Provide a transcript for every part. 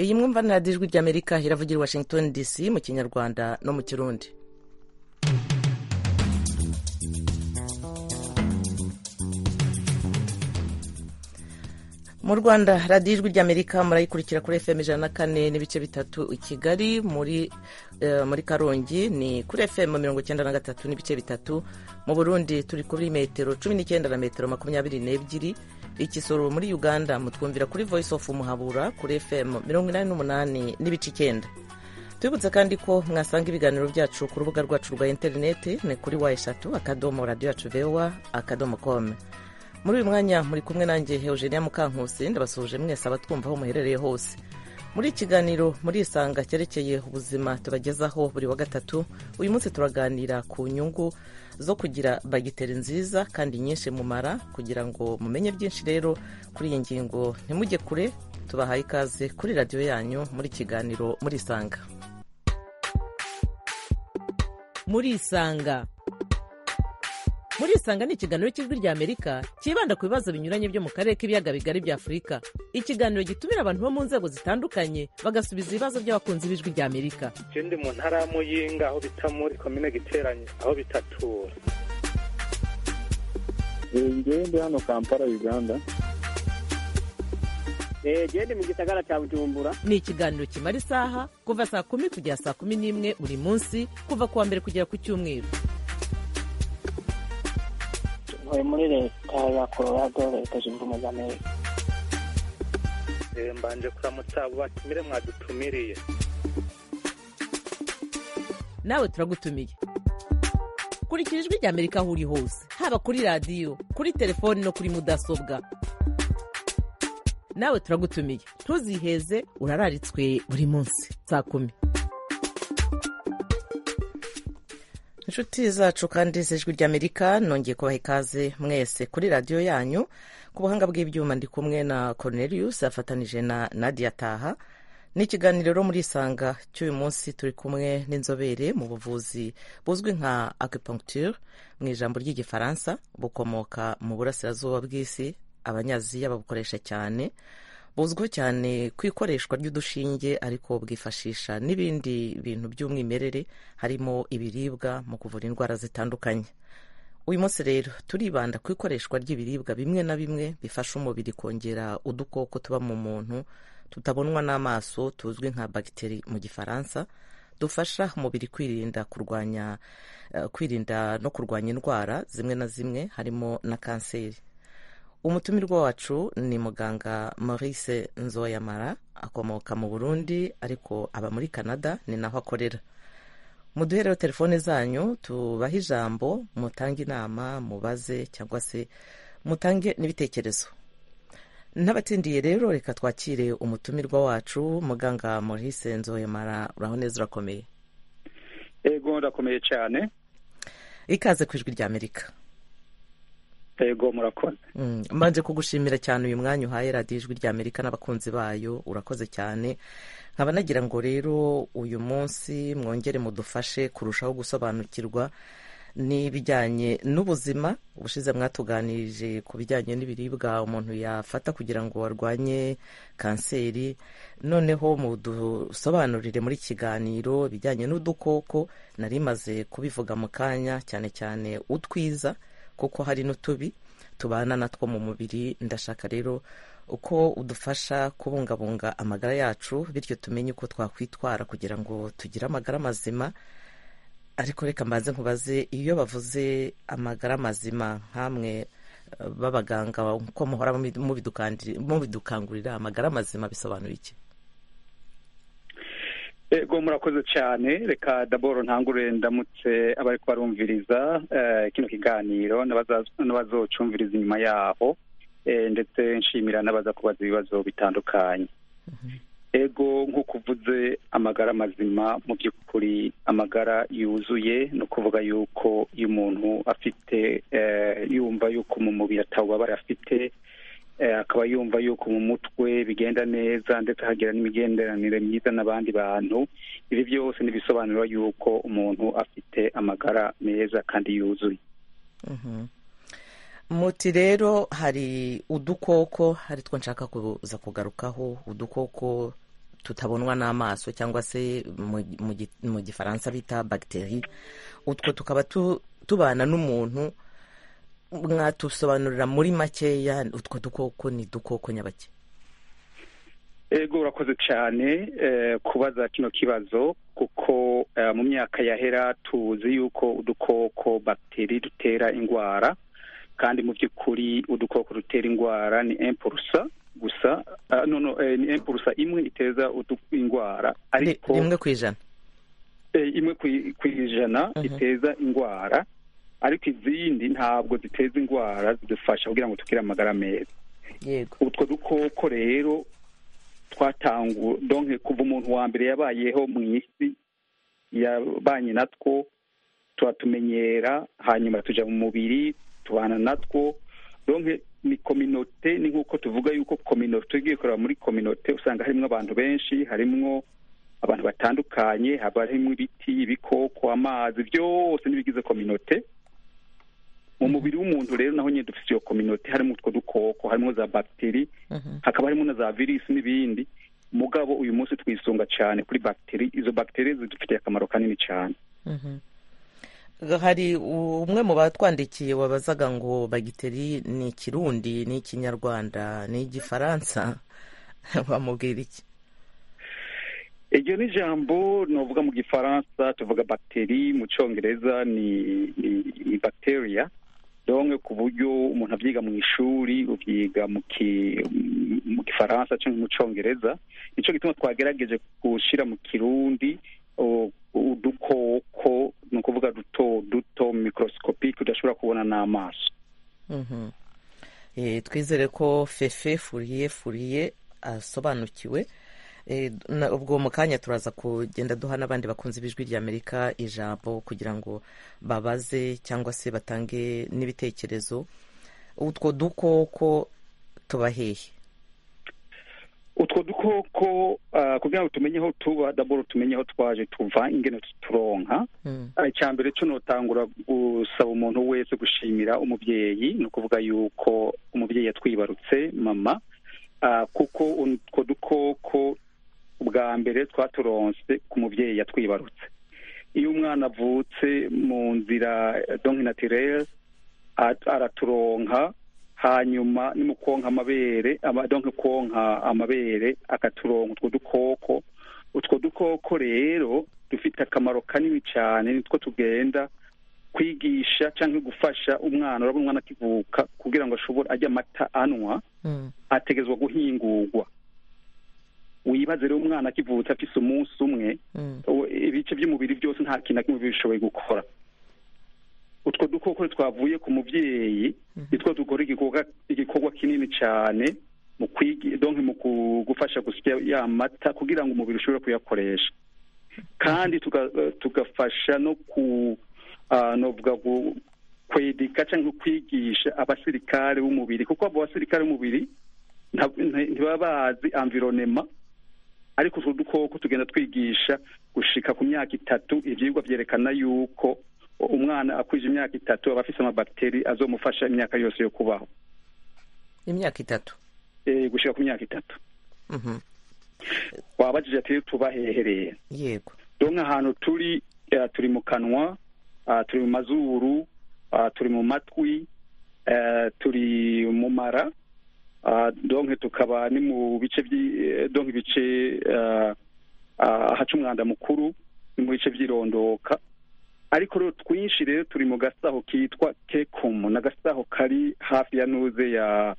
iyi mwumvanira ijwi ry'amerika iravugira i washington dc mu kinyarwanda no mu kirundi mu rwanda radiyo ijwi ry'amerika murayikurikira kuri fm ijana na kane n'ibice bitatu i kigali muri muri karongi ni kuri fm mirongo icyenda na gatatu n'ibice bitatu mu burundi turi kuri metero cumi n'icyenda na metero makumyabiri n'ebyiri igisoro muri uganda mutwumvira kuri voice of muhabura kuri fm mirongo inani n'umunani n'ibice icyenda tubibutse kandi ko mwasanga ibiganiro byacu ku rubuga rwacu rwa interineti ni kuri wa eshatu akadomo radiyo yacu vewa akadomo komu muri uyu mwanya muri kumwe nanjye eugenia mukankusi ndabasuhuje mwese abatwumva aho muherereye hose muri ikiganiro muri isanga cyerekeye ubuzima tubagezaho buri wa gatatu uyu munsi turaganira ku nyungu zo kugira bagiteri nziza kandi nyinshi mumara kugira ngo mumenye byinshi rero kuri iyi ngingo ntimujye kure tubahaye ikaze kuri radiyo yanyu muri ikiganiro muri isanga muri isanga muri isanga ni ikiganiro cy'ijwi rya amerika cyibanda ku bibazo binyuranye byo mu karere k'ibiyaga bigari bya afurika ikiganiro gitumira abantu bo mu nzego zitandukanye bagasubiza ibibazo by'abakunzi b'ijwi rya amerika ikindi mu ntara ya muyinga aho bita muri komine giteranye aho bitatura ngende hano kampala uganda gende mu gisagara cya bujumbura ni ikiganiro kimara isaha kuva saa kumi kugera saa kumi n'imwe buri munsi kuva ku wa mbere kugera ku cyumweru tuvuye muri leta ya colorado leta zunze ubumwe za amerika mbanje kuramutsa batumire mwadutumiriye nawe turagutumiye kurikira ijwi rya amerika aho uri hose haba kuri radiyo kuri telefoni no kuri mudasobwa nawe turagutumiye ntuziheze urararitswe buri munsi saa kumi inshuti zacu kandi z'ijwi ry'amerika nongeye kubaha ikaze mwese kuri radiyo yanyu ku buhanga bw'ibyuma ndi kumwe na cornelius afatanije na nadia taha ni ikiganiro rero muri isanga cy'uyu munsi turi kumwe n'inzobere mu buvuzi buzwi nka acupuncture mu ijambo ry'igifaransa bukomoka mu burasirazuba bw'isi abanyaziya babukoresha cyane buzwiho cyane ku ikoreshwa ry'udushinge ariko bwifashisha n'ibindi bintu by'umwimerere harimo ibiribwa mu kuvura indwara zitandukanye uyu munsi rero turibanda ku ikoreshwa ry'ibiribwa bimwe na bimwe bifasha umubiri kongera udukoko tuba mu muntu tutabonwa n'amaso tuzwi nka bagiteri mu gifaransa dufasha umubiri kwirinda kurwanya kwirinda no kurwanya indwara zimwe na zimwe harimo na kanseri umutumirwa wacu ni muganga maurice nzoyamara akomoka mu burundi ariko aba muri canada ni naho akorera muduhereho telefone zanyu tubahe ijambo mutange inama mubaze cyangwa se mutange n'ibitekerezo n'abatindiye rero reka twakire umutumirwa wacu muganga maurice nzoyamara uraho neza urakomeye yego urakomeye cyane ikaze ku ijwi ry'amerika yego murakoze mbanje kugushimira cyane uyu mwanya uhaye radiyo ijwi rya amerika n'abakunzi bayo urakoze cyane nkaba nagira ngo rero uyu munsi mwongere mudufashe kurushaho gusobanukirwa n'ibijyanye n'ubuzima ubushize mwatuganirije ku bijyanye n'ibiribwa umuntu yafata kugira ngo arwanye kanseri noneho mudusobanurire muri kiganiro ibijyanye n'udukoko nari maze kubivuga mu kanya cyane cyane utwiza kuko hari n'utubi tubana natwo mu mubiri ndashaka rero uko udufasha kubungabunga amagara yacu bityo tumenye uko twakwitwara kugira ngo tugire amagara mazima ariko reka mbanze nkubaze iyo bavuze amagara mazima nk'amwe b'abaganga uko muhora mubidukangurira amagara mazima bisobanura iki ego murakoze cyane reka daboro ntangure ndamutse abari kubarumviriza kino kiganiro n'abazocumviriza inyuma yaho ndetse nshimira n'abaza kubaza ibibazo bitandukanye ego nk'uko uvuze amagara mazima mu by'ukuri amagara yuzuye ni ukuvuga yuko iyo umuntu afite yumva yuko mu mubiri atawubabara afite akaba yumva yuko mu mutwe bigenda neza ndetse hagira n'imigenderanire myiza n'abandi bantu ibi byose ntibisobanura yuko umuntu afite amagara meza kandi yuzuye muti rero hari udukoko ari two nshaka kuza kugarukaho udukoko tutabonwa n'amaso cyangwa se mu- mu gi- mu gifaransa bita bagiteri utwo tukaba tu- tubana n'umuntu mwatusobanurira muri makeya utwo dukoko ni dukoko nyabake ego urakoze cyane eh, kubaza kino kibazo kuko eh, mu myaka yahera tuzi yuko udukoko bagiteri dutera indwara kandi mu by'ukuri udukoko dutera indwara ni empurusa gusa ah, no, no, eh, ni empurusa imwe iteza udu- indwara Ri- ariko rimwe ku ijana eh, imwe ku- ku ijana Mhm. iteza indwara ariko izindi ntabwo ziteza indwara zidufasha kugira ngo tugire amagara meza yego utwo dukoko rero twatangu donke kuva umuntu wa mbere yabayeho mu isi yabanye natwo turatumenyera hanyuma tujya mu mubiri tubana natwo donke ni kominote ni nk'uko tuvuga yuko kominote tugiye kureba muri kominote usanga harimo abantu benshi harimo abantu batandukanye haba harimo ibiti ibikoko amazi byose n'ibigize kominote mu mubiri w'umuntu rero naho nyine dufite iyo kominote harimo utwo dukoko harimo za bagiteri Mhm. hakaba harimo na za virusi n'ibindi mugabo uyu munsi twisunga cyane kuri bagiteri izo bagiteri zidufitiye akamaro kanini cyane Mhm. hari umwe mu batwandikiye wabazaga ngo bagiteri ni ikirundi ni ikinyarwanda ni igifaransa wamubwira iki iryo ni ijambo navuga mu gifaransa tuvuga bagiteri mu cyongereza ni ni- ni bacteria donke ku buryo umuntu abyiga mu ishuri ubyiga mu ki- mu gifaransa cyangwa mu cyongereza nicyo gituma twagerageje gushyira mu kirundi o- udukoko ni ukuvuga duto duto mikorosikopique udashobora kubona n'amaso Mhm. Eh, twizere ko fefe furiye furiye asobanukiwe Eh, na- ubwo mu kanya turaza kugenda duha n'abandi bakunzi b'ijwi ry'amerika ijambo kugira ngo babaze cyangwa se batange n'ibitekerezo utwo dukoko tuba hehe utwo dukoko ah, kugira ngo tumenye aho tuba daboro tumenye aho twaje tuva ingene tuturonka Mm, Ah, icya mbere cyo notangura gusaba umuntu wese gushimira umubyeyi ni ukuvuga yuko umubyeyi yatwibarutse mama Ah, kuko utwo dukoko bwa mbere twaturonse ku mubyeyi yatwibarutse iyo umwana avutse mu nzira donki natirere araturonka hanyuma ni mu konka amabere ama- donke konka amabere akaturonka utwo dukoko utwo dukoko rero dufite akamaro kanini cyane nitwo tugenda kwigisha cyangwa gufasha umwana urabona umwana akivuka kugira ngo ashobore ajye amata anywa mm, ategerezwa guhingurwa wibaze rero umwana akivutse afise umunsi umwe mm, ubu- ibice by'umubiri byose nta kintu na kimwe biba bishoboye gukora utwo dukoko twavuye ku mubyeyi Mhm. nitwo dukora igikorwa igikorwa kinini cyane mu kwigi donke mu ku- gufasha gusya ya mata kugira ngo umubiri ushobore kuyakoresha kandi tuga- eh, tugafasha no ku ah, novuga ngo kwedika cyangwa kwigisha abasirikare b'umubiri kuko abo basirikare b'umubiri nta- nti- ntibaba bazi environnement ariko utwo dukoko tugenda twigisha gushika ku myaka itatu ibyigwa byerekana yuko umwana akwije imyaka itatu aba afite amabagiteri azomufasha imyaka yose yo kubaho imyaka itatu Eh, gushika ku myaka itatu Mhm. wabajije ati tuba hehereye yego dore nk'ahantu turi eh, turi mu kanwa ah, turi mu mazuru ah, turi mu matwi eh, turi mu mara ah, donke tukaba ni mu bice by'i- eh, donke ibice ah, ah, ahaca umwanda mukuru ni mu bice by'irondoka ariko rero twinshi rero turi mu gasaho kitwa kekumu ni agasaho kari hafi ya nuze ya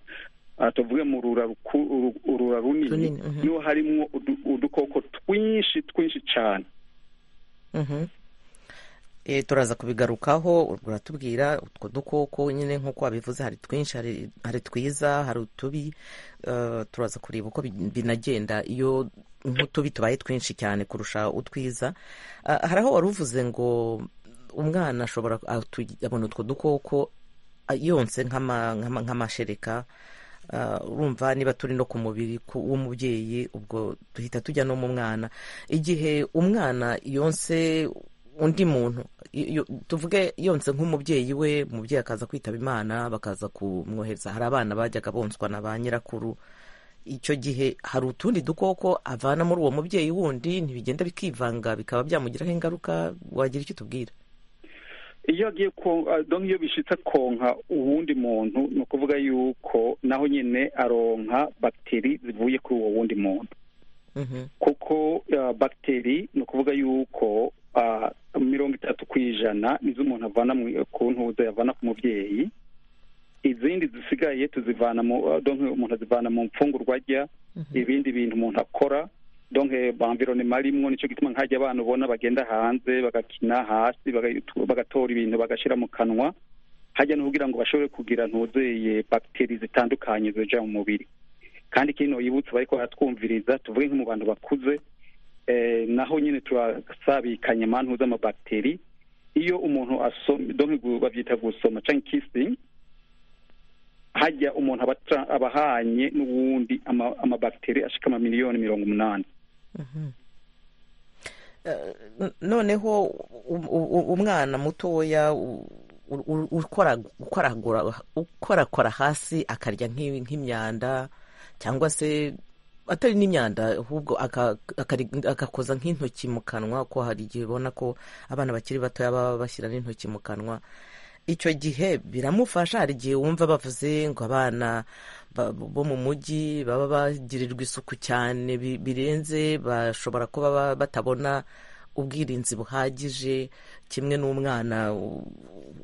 ah, tuvuge mu rura ruku- uru- urura runini Runini, mhm. niho harimo udu- udukoko twinshi twinshi cyane Mhm. Eh, turaza kubigarukaho uratubwira utwo dukoko nyine nk'uko wabivuze hari twinshi hari- hari twiza hari utubi Eh, turaza kureba uko bi- binagenda iyo nk'utubi tubaye twinshi cyane kurusha utwiza Ah, hari aho wari uvuze ngo umwana ashobora atu- abona utwo dukoko ah, yonse nk'ama- nk'ama- nk'amashereka Ah, urumva niba turi no ku mubiri ku- w'umubyeyi ubwo duhita tujya no mu mwana igihe umwana yonse undi muntu y- yo- tuvuge yonse nk'umubyeyi we umubyeyi akaza kwitaba imana bakaza kumwohereza hari abana bajyaga bonswa na ba nyirakuru icyo gihe hari utundi dukoko avana muri uwo mubyeyi wundi ntibigenda bikivanga bikaba byamugiraho ingaruka wagira icyo tubwira iyo agiye donka iyo bishyitse konka uwundi muntu ni ukuvuga yuko naho nyine aronka bagiteri zivuye kuri uwo wundi muntu kuko bagiteri ni ukuvuga yuko mirongo itatu ku ijana nizo umuntu avana ku ntuza yavana ku mubyeyi izindi zisigaye tuzivana mu donke umuntu azivana mu mfungurwa ajya ibindi bintu umuntu akora donke bamvironema rimwo nicyo gituma nk'ajya abana ubona bagenda hanze bagakina hasi bagatora ibintu bagashyira mu kanwa hajya no kugira ngo bashobore kugira ntuzeye bagiteri zitandukanye zija mu mubiri kandi kino yibutse bariko baratwumviriza tuvuge nko mu bantu bakuze naho nyine turasabikanye amantu z'amabagiteri iyo umuntu asoma donke babyita gusoma cyangwa kisingi hajya umuntu aba ahanye n'ubundi amabagiteri ashika ama miliyoni mirongo umunani noneho umwana mutoya ukorakora hasi akarya nk'imyanda cyangwa se atari n'imyanda ahubwo agakoza nk'intoki mu kanwa ko hari igihe ubona ko abana bakiri batoya baba bashyira n'intoki mu kanwa icyo gihe biramufasha hari igihe wumva bavuze ngo abana bo mu mujyi baba bagirirwa isuku cyane birenze bashobora kuba batabona ubwirinzi buhagije kimwe n'umwana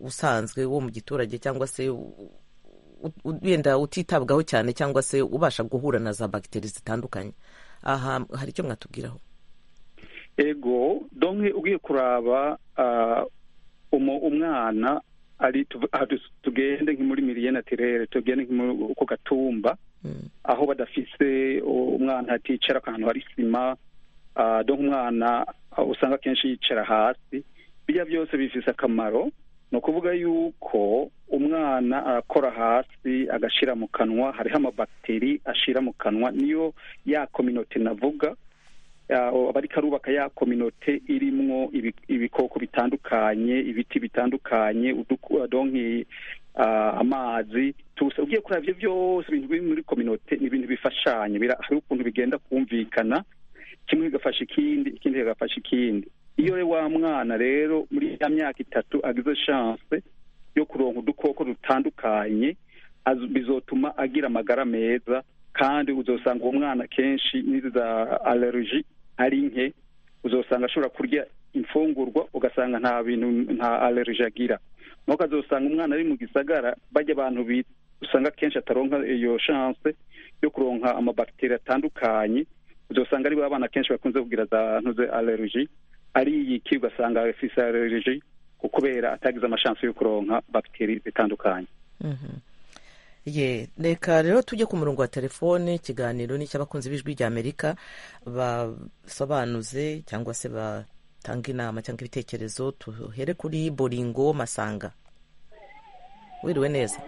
usanzwe wo mu giturage cyangwa se wenda utitabwaho cyane cyangwa se ubasha guhura na za bagiteri zitandukanye aha hari icyo mwatubwiraho ego donke ugiye kuraba umwana ari tugende nki muri miriye natirere tugende nki ku gatumba aho badafise umwana aticara akantu hari sima donke umwana usanga akenshi yicara hasi bijya byose bifise akamaro ni ukuvuga yuko umwana arakora hasi agashyira mu kanwa hariho amabagiteri ashyira mu kanwa niyo ya kominote navuga bari karubaka ya kominote irimwo ibikoko bitandukanye ibiti bitandukanye donki amazi tusa ugiye kureba ibyo byose ibintu biri muri kominote ni ibintu bifashanya hari ukuntu bigenda kumvikana kimwe kigafasha ikindi ikindi kigafasha ikindi iyo wa mwana rero muri ya myaka itatu agize shanse yo kuronka udukoko dutandukanye bizotuma agira amagara meza kandi uzasanga uwo mwana kenshi n'izi za alerji ari nke uzasanga ashobora kurya imfungurwa ugasanga nta bintu nta alerji agira nuko azasanga umwana ari mu gisagara bajya abantu usanga kenshi ataronka iyo shanse yo kuronka amabagiteri atandukanye uzasanga ari abana kenshi bakunze kugira za ntuze alerji ariyiki ugasanga afise alerji kubera atagize amashansi yo kuronka bagiteri zitandukanye ye reka rero tujye ku murongo wa telefone ikiganiro ni icy'abakunzi b'ijwi rya amerika basobanuze cyangwa se batanga inama cyangwa ibitekerezo tuhere kuri boringo masanga wiriwe neza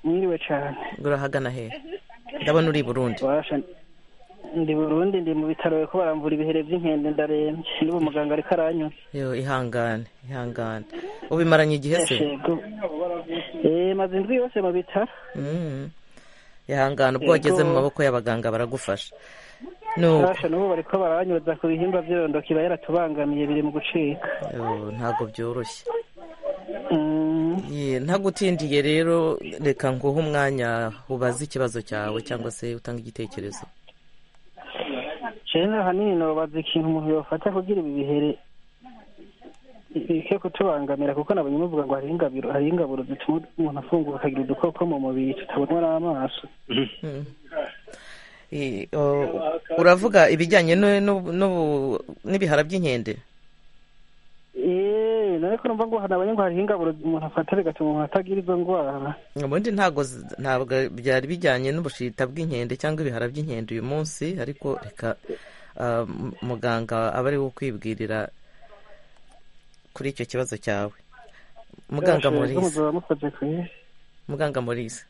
mwiriwe cyane urahagana he ndabona uri i burundi ndi burundi ndi mu bitaro ko baramvura ibihere by'inkende ndarembye n'ubu muganga ariko aranyuze yo ihangane ihangane ubimaranye igihe se maze indwi yose mu bitaro ihangane ubwo wageze mu maboko y'abaganga baragufasha n'ubu bariko baranyuza ku bihimba by'irondo kiba yaratubangamiye biri mu gucika ntabwo byoroshye ntagutindiye rero reka nguhe umwanya ubaze ikibazo cyawe cyangwa se utanga igitekerezo rero ahanini ntubaze ikintu umuntu yafata kugira ibi bihere bike kutubangamira kuko nabonye muvuga ngo hariho ingaburo zituma umuntu afungura akagira udukoko mu mubiri tutabonwa n'amaso uravuga ibijyanye n'ibihara by'inkende ariko numva ngo nabonye ngo hariho ingaburo umuntu afata bigatuma umuntu atagira izo ndwara ubundi ntabwo ntabwo byari bijyanye n'ubushita bw'inkende cyangwa ibihara by'inkende uyu munsi ariko reka muganga aba ari ukwibwirira kuri icyo kibazo cyawe muganga murize muganga murize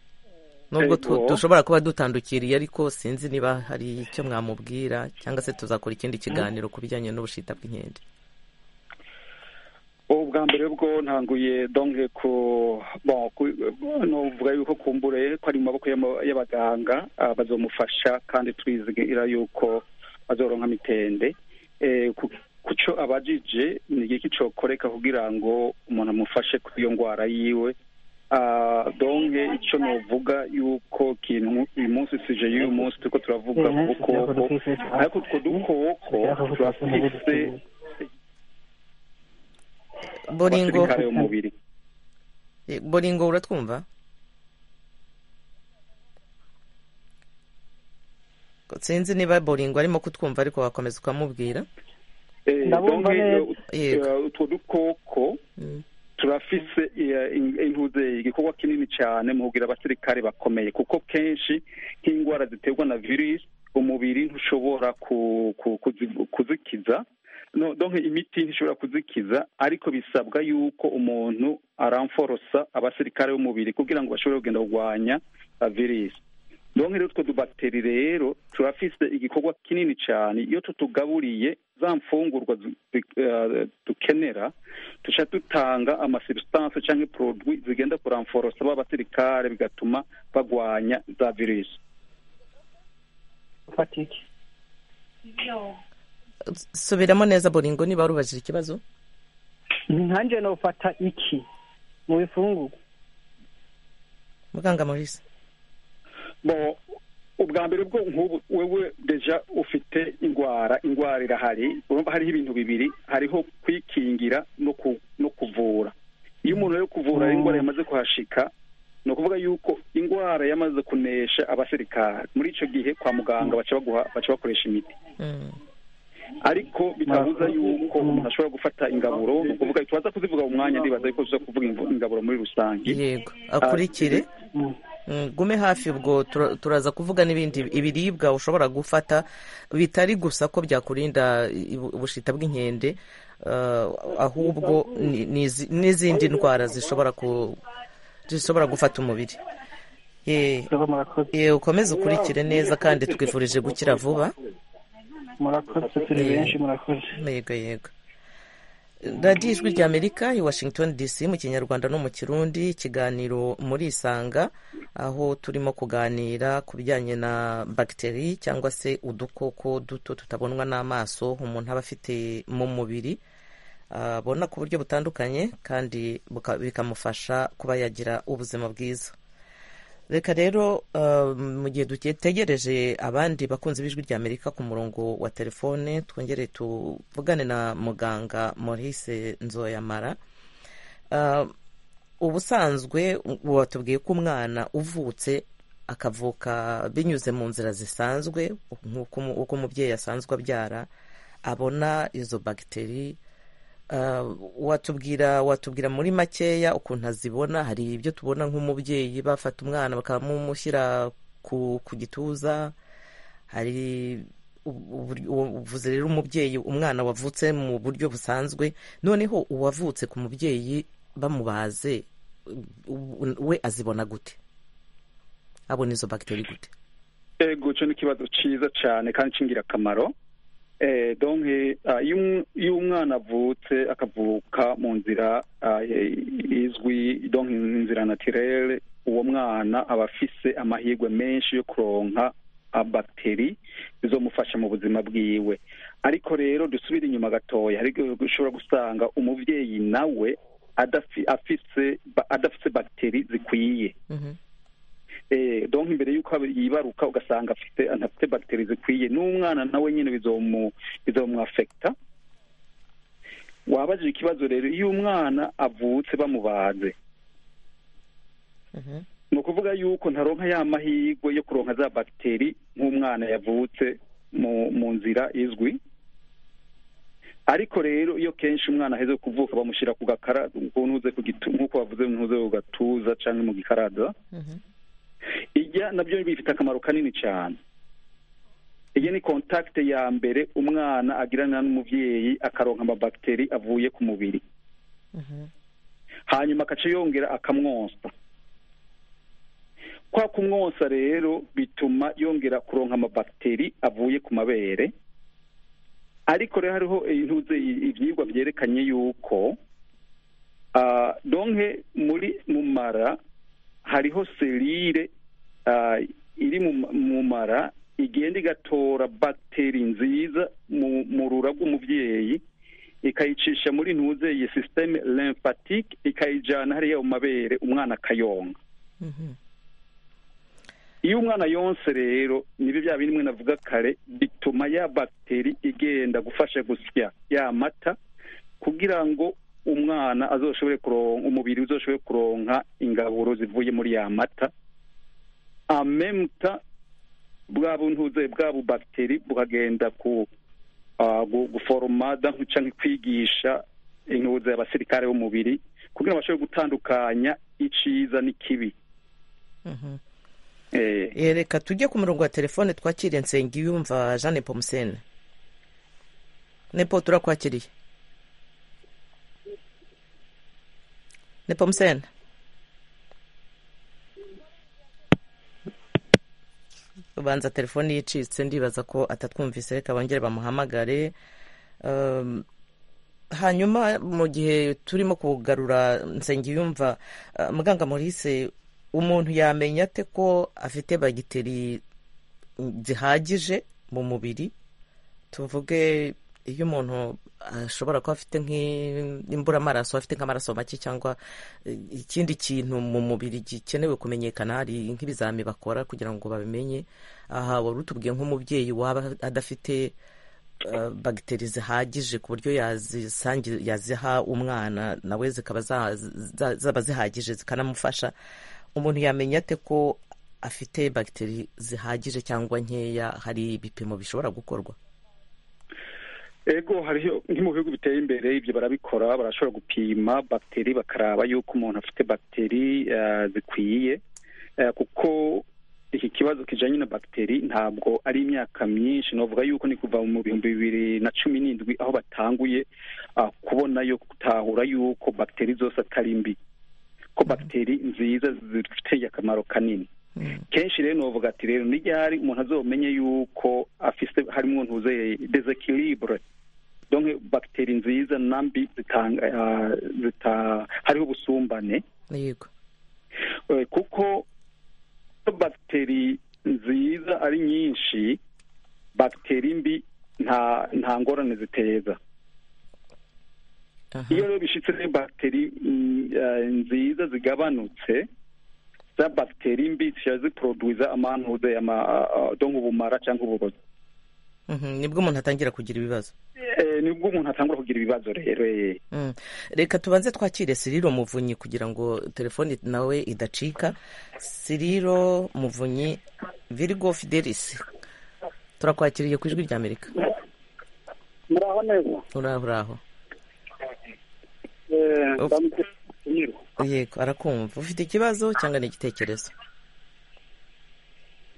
nubwo dushobora kuba dutandukiriye ariko sinzi niba hari icyo mwamubwira cyangwa se tuzakora ikindi kiganiro ku bijyanye n'ubushita bw'inkende ubwa mbere bwo ntanguye donge ku bon nuvuga yuko kumbure ko ari mu maboko y'abaganga bazomufasha kandi turizera yuko bazoronka mitende kuco abajije ni igiki cokoreka kugira ngo umuntu amufashe kuri iyo ndwara yiwe donke icyo nuvuga yuko kintu uyu munsi sije y'uyu munsi turiko turavuga ku dukoko ariko utwo dukoko turafise boringo abasirikare b'umubiri boringo uratwumva sinzi niba boringo arimo kutwumva ariko wakomeza ukamubwira Eh, donc, Ndabumva neza. eh, Yego. eh, utwo dukoko turafise eh, in- intuze igikorwa kinini cyane mu kugira abasirikare bakomeye kuko kenshi nk'indwara ziterwa na virusi umubiri ntushobora ku- ku- kuzi- kuzikiza no donc imiti ntishobora kuzikiza ariko bisabwa yuko umuntu aramforosa abasirikare b'umubiri kugira ngo bashobore kugenda kurwanya eh, virusi donc rero utwo tubateri rero turafise igikorwa kinini cyane iyo tutugaburiye za mfungurwa zu- du- eh, dukenera tuca dutanga amasubstance cyangwa produit zigenda kuramforosa ba basirikare bigatuma bagwanya za virusi fatiki subiramo neza boringo niba warubajije ikibazo nkanjye nofata iki mu bifungurwa muganga maurice bo ubwa mbere bwo nk'ubu wewe deja ufite indwara indwara irahari urumva hariho ibintu bibiri hariho kwikingira no ku- no kuvura iyo umuntu ari kuvura indwara yamaze kuhashika ni ukuvuga yuko indwara yamaze kunesha abasirikare muri icyo gihe kwa muganga baca baguha- baca bakoresha imiti Mm. ariko bitabuza yuko umuntu ashobora gufata ingaburo ni ukuvuga tubaza kuzivuga mu mwanya ndibaza ariko tuza kuvuga invu- ingaburo muri rusange yego akurikire Mm. Mm, gume hafi ubwo tura- turaza kuvuga n'ibindi ibiribwa ushobora gufata bitari gusa ko byakurinda ibu- ubushita bw'inkende eh, ahubwo ni- n'izi- n'izindi ndwara zishobora ku- zishobora gufata umubiri Ye- Murakoze, murakoze ye, ukomeze ukurikire neza kandi twifurije gukira vuba murakoze turi Eh. benshi murakoze yego yego radiyo ijwi ry'amerika i washington dc mu kinyarwanda no mu kirundi ikiganiro muri isanga aho turimo kuganira ku bijyanye na bagiteri cyangwa se udukoko duto tutabonwa n'amaso umuntu aba afite mu mubiri abona ku buryo butandukanye kandi buka- bikamufasha kuba yagira ubuzima bwiza reka rero eh, mu gihe dutegereje abandi bakunzi b'ijwi ry'amerika ku murongo wa telefone twongere tuvugane na muganga maurice nzoyamara Eh, ubusanzwe watubwiye ko umwana uvutse akavuka binyuze mu nzira zisanzwe nk'uko umu- uko umubyeyi asanzwe abyara abona izo bagiteri Ah, watubwira watubwira muri makeya ukuntu azibona hari ibyo tubona nk'umubyeyi bafata umwana bakamumushyira ku, ku gituza hari ubu- ubu- uvuze rero umubyeyi umwana wavutse mu buryo busanzwe noneho uwavutse ku mubyeyi bamubaze u- we azibona gute abona izo bagiteri gute ego cyo ni ikibazo cyiza cyane kandi cy'ingirakamaro Eh, donc, ah, iyo um- iyo umwana avutse akavuka mu nzira ah, eh, izwi donc inzira naturelle uwo mwana aba afise amahirwe menshi yo kuronka abateri bizomufasha mu buzima bwiwe ariko rero dusubire inyuma gatoya hari igihe ushobora gusanga umubyeyi nawe adafi- afise ba- adafise bagiteri zikwiye Mhm. eh, donc imbere y'uko ab- yibaruka ugasanga afite anafite bagiteri zikwiye n'umwana nawe nyine bizomu bizomwafekita wabajije ikibazo rero iyo umwana avutse bamubaze Mhm. ni ukuvuga yuko ntaronka ya mahirwe yo kuronka za bagiteri nk'umwana yavutse mu mu nzira izwi ariko rero iyo kenshi umwana aheze kuvuka bamushyira ku gakara ku ntuze ku gitu- nk'uko bavuze ntuze ku gatuza cyangwa mu gikaraza Mhm. ijya nabyo bifite akamaro kanini cyane iyi ni kontakite ya mbere umwana agirana n'umubyeyi akaronka amabagiteri avuye ku mubiri Mhm. hanyuma agaca yongera akamwonsa kwa kumwonsa rero bituma yongera kuronka amabagiteri avuye ku mabere ariko rero hariho intuze ibyigwa byerekanye yuko Ah, donke muri mumara hariho selire ah, iri mu- mu mara igenda igatora bagiteri nziza mu mu rura rw'umubyeyi ikayicisha muri ntuze iyi sisiteme lymphatique ikayijyana hariya mu mabere umwana akayonka Mhm. iyo umwana yonse rero nibyo bya bindi mwe navuga kare bituma ya bagiteri igenda gufasha gusya ya mata kugira ngo umwana azoshobore kuronka umubiri uzoshobore kuronka ingaburo zivuye muri ya mata amemuta bwa buntuze bwa bubagiteri bukagenda ku ah, gu- guforoma da canke kwigisha intuze abasirikare b'umubiri kugira ngo bashobore gutandukanya iciza n'ikibi Mhm. eh Eh, reka tujye ku murongo wa telefone twakire nsengiyumva jeanne pomusene nepo turakwakiriye nepomusene ubanza telefone yicitse ndibaza ko atatwumvise reka bongere bamuhamagare Um, hanyuma mu gihe turimo kugarura nsengiyumva uh, muganga Maurice umuntu yamenya ate ko afite bagiteri zihagije mu mubiri tuvuge iyo umuntu ashobora kuba afite nk'imburamaraso afite nk'amaraso make cyangwa eh, ikindi kintu mu mubiri gikenewe kumenyekana hari nk'ibizami bakora kugira ngo babimenye aha wari utubwiye nk'umubyeyi waba adafite eh, bagiteri zihagije ku buryo yazisangi- yaziha umwana nawe zikaba za- za- zaba zihagije zikanamufasha umuntu yamenya ate ko afite bagiteri zihagije cyangwa nkeya hari ibipimo bishobora gukorwa ego hariho nko mu bihugu biteye imbere ibyo barabikora barashobora gupima bagiteri bakaraba yuko umuntu afite bagiteri eh, zikwiye Eh, kuko iki kibazo kijanye na bagiteri ntabwo ari imyaka myinshi novuga yuko ni kuva mu bihumbi bibiri na cumi n'indwi aho batanguye ah, kubona yo gutahura yuko bagiteri zose atari mbi ko bagiteri nziza zifitiye akamaro kanini kenshi rero novuga ati rero ni ryari umuntu azomenye yuko afise harimo ntuze desekilibure donke bagiteri nziza na mbi zitanga ah, zita hariho ubusumbane yego Eh, kuko bagiteri nziza ari nyinshi bagiteri mbi nta nta ngorane ziteza aha iyo rero bishyitse rero bagiteri mm, eh, nziza zigabanutse za bagiteri mbi ziba ziproduza amanuze do nk'ubumara cyangwa uburozi Mhm, nibwo umuntu atangira kugira ibibazo Eh, nibwo umuntu atangura kugira ibibazo rero eh. Mm. reka tubanze twakire siriro muvunyi kugira ngo telefoni nawe idacika siriro muvunyi virigo fidelis turakwakiriye ku ijwi rya amerika muraho neza uraho uraho Eh, Ups. ndamutumira. yego arakumva ufite ikibazo cyangwa ni igitekerezo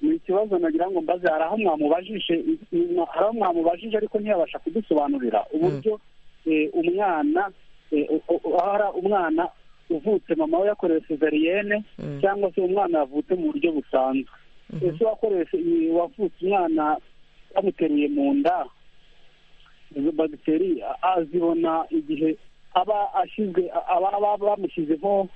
ni ikibazo nagira ngo mbaze hari aho mwamubajije inyuma- hari aho mwamubajije ariko ntiyabasha kudusobanurira uburyo eh, umwana eh, u- u- aho hari umwana uvutse mama we yakorewe sezariyene Mm. cyangwa se umwana yavutse mu buryo busanzwe ese wakorewe se- i- wavutse umwana bamuteruye mu nda izo bagiteri a- azibona igihe aba ashyizwe a- aba aba- bamushyize nko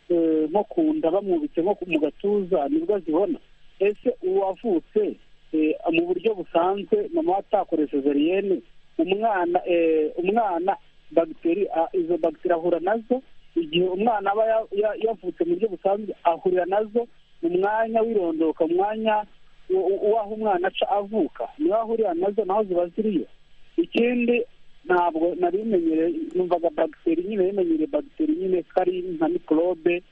eh, nko ku nda bamwubitse nko ku- mu gatuza nibwo azibona ese uwavutse eh, mu buryo busanzwe mama we atakoresheje sezariyene umwana eh, umwana bagiteri a- izo bagiteri ahura nazo igihe umwana aba ya- ya- yavutse mu buryo busanzwe ahurira nazo mu mwanya w'irondoka mu mwanya w- w- w'aho umwana aca avuka niho ahurira nazo naho ziba ziriyo ikindi ntabwo nari menyereye numvaga bagiteri nyine yimenyereye bagiteri nyine ko ari nka mikorobe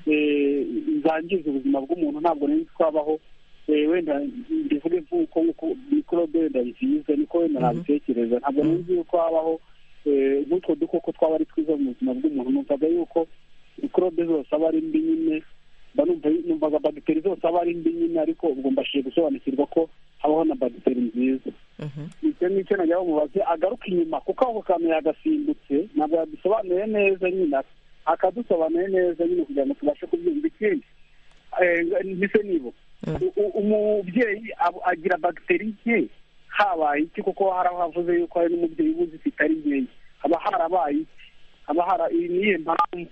eh, zangiza ubuzima bw'umuntu ntabwo nari nzi ko habaho eh, wenda mbivuge nk'uko nk'uko mikorobe wenda nziza niko wenda nabitekereza ntabwo nari nzi ko habaho eh, nk'utwo dukoko twaba ari twiza mu buzima bw'umuntu numvaga yuko mikorobe zose aba ari mbi nyine mba numva numvaga bagiteri zose aba ari mbi nyine ariko ubwo mbashije gusobanukirwa ko habaho na bagiteri nziza Mhm. icyo nicyo najya bamubaze agaruka inyuma kuko ako kantu yagasimbutse ntabwo yadusobanuye neza nyine akadusobanuye neza nyine kugira ngo tubashe kubyumva ikindi mbese nibuka Mm. U- u- umubyeyi ab- agira bagiteri nke habaye iki kuko hari aho havuze yuko hari n'umubyeyi uba uzifite ari nkeya haba harabaye iki haba hari niyo mpamvu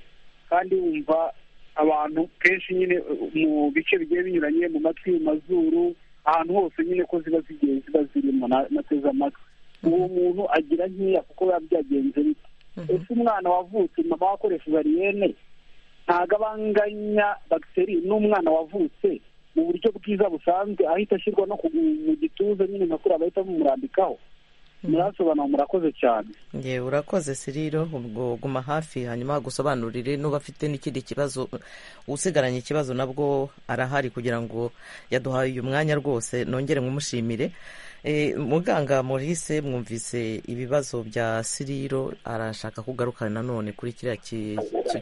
kandi wumva abantu kenshi nyine mu bice bigiye binyuranye mu matwi mu mazuru ahantu hose nyine ko ziba zigiye ziba zirimo nateze amatwi uwo muntu agira nkeya kuko biba byagenze bite ese umwana wavutse mama wakoresheje ariyene ntago abanganya bagiteri n'umwana wavutse mu buryo bwiza busanzwe ahita ashyirwa no mu gituza nyine nka kuriya bahita bamumurambikaho murasobanura murakoze cyane yewe urakoze siriro ubwo guma hafi hanyuma hagusobanurire n'uba afite n'ikindi kibazo usigaranye ikibazo nabwo arahari kugira ngo yaduhaye uyu mwanya rwose nongere nkumushimire muganga Maurice mwumvise ibibazo bya siriro arashaka kugaruka nanone kuri kiriya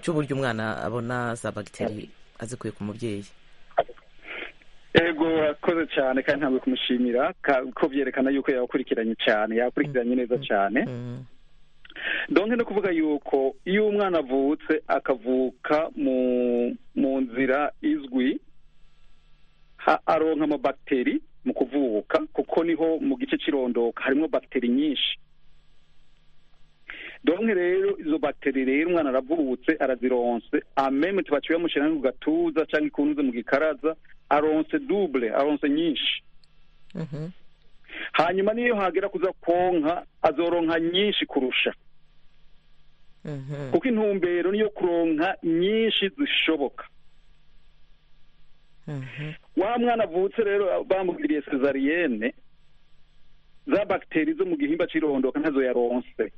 cy'uburyo umwana abona za bagiteri azikuye ku mubyeyi ego urakoze cyane kandi ntabwo kumushimira ko byerekana yuko yakurikiranye cyane yakurikiranye neza cyane donke no kuvuga yuko iyo umwana avutse akavuka mu mu nzira izwi aronka amabagiteri mu kuvuka kuko niho mu gice cy'irondoka harimo bagiteri nyinshi donke rero izo bagiteri rero umwana aravutse arazironse ameme tubaciye bamushyira mu gatuza cyangwa ikunze mu gikaraza aronse dubure aronse nyinshi hanyuma niyo hagera kuza konka azoronka nyinshi kurusha kuko intumbero niyo kuronka nyinshi zishoboka wa mwana avutse rero bamugiriye sezariyene za bagiteri zo mu gihimba cy'irondoka ntazo yaronse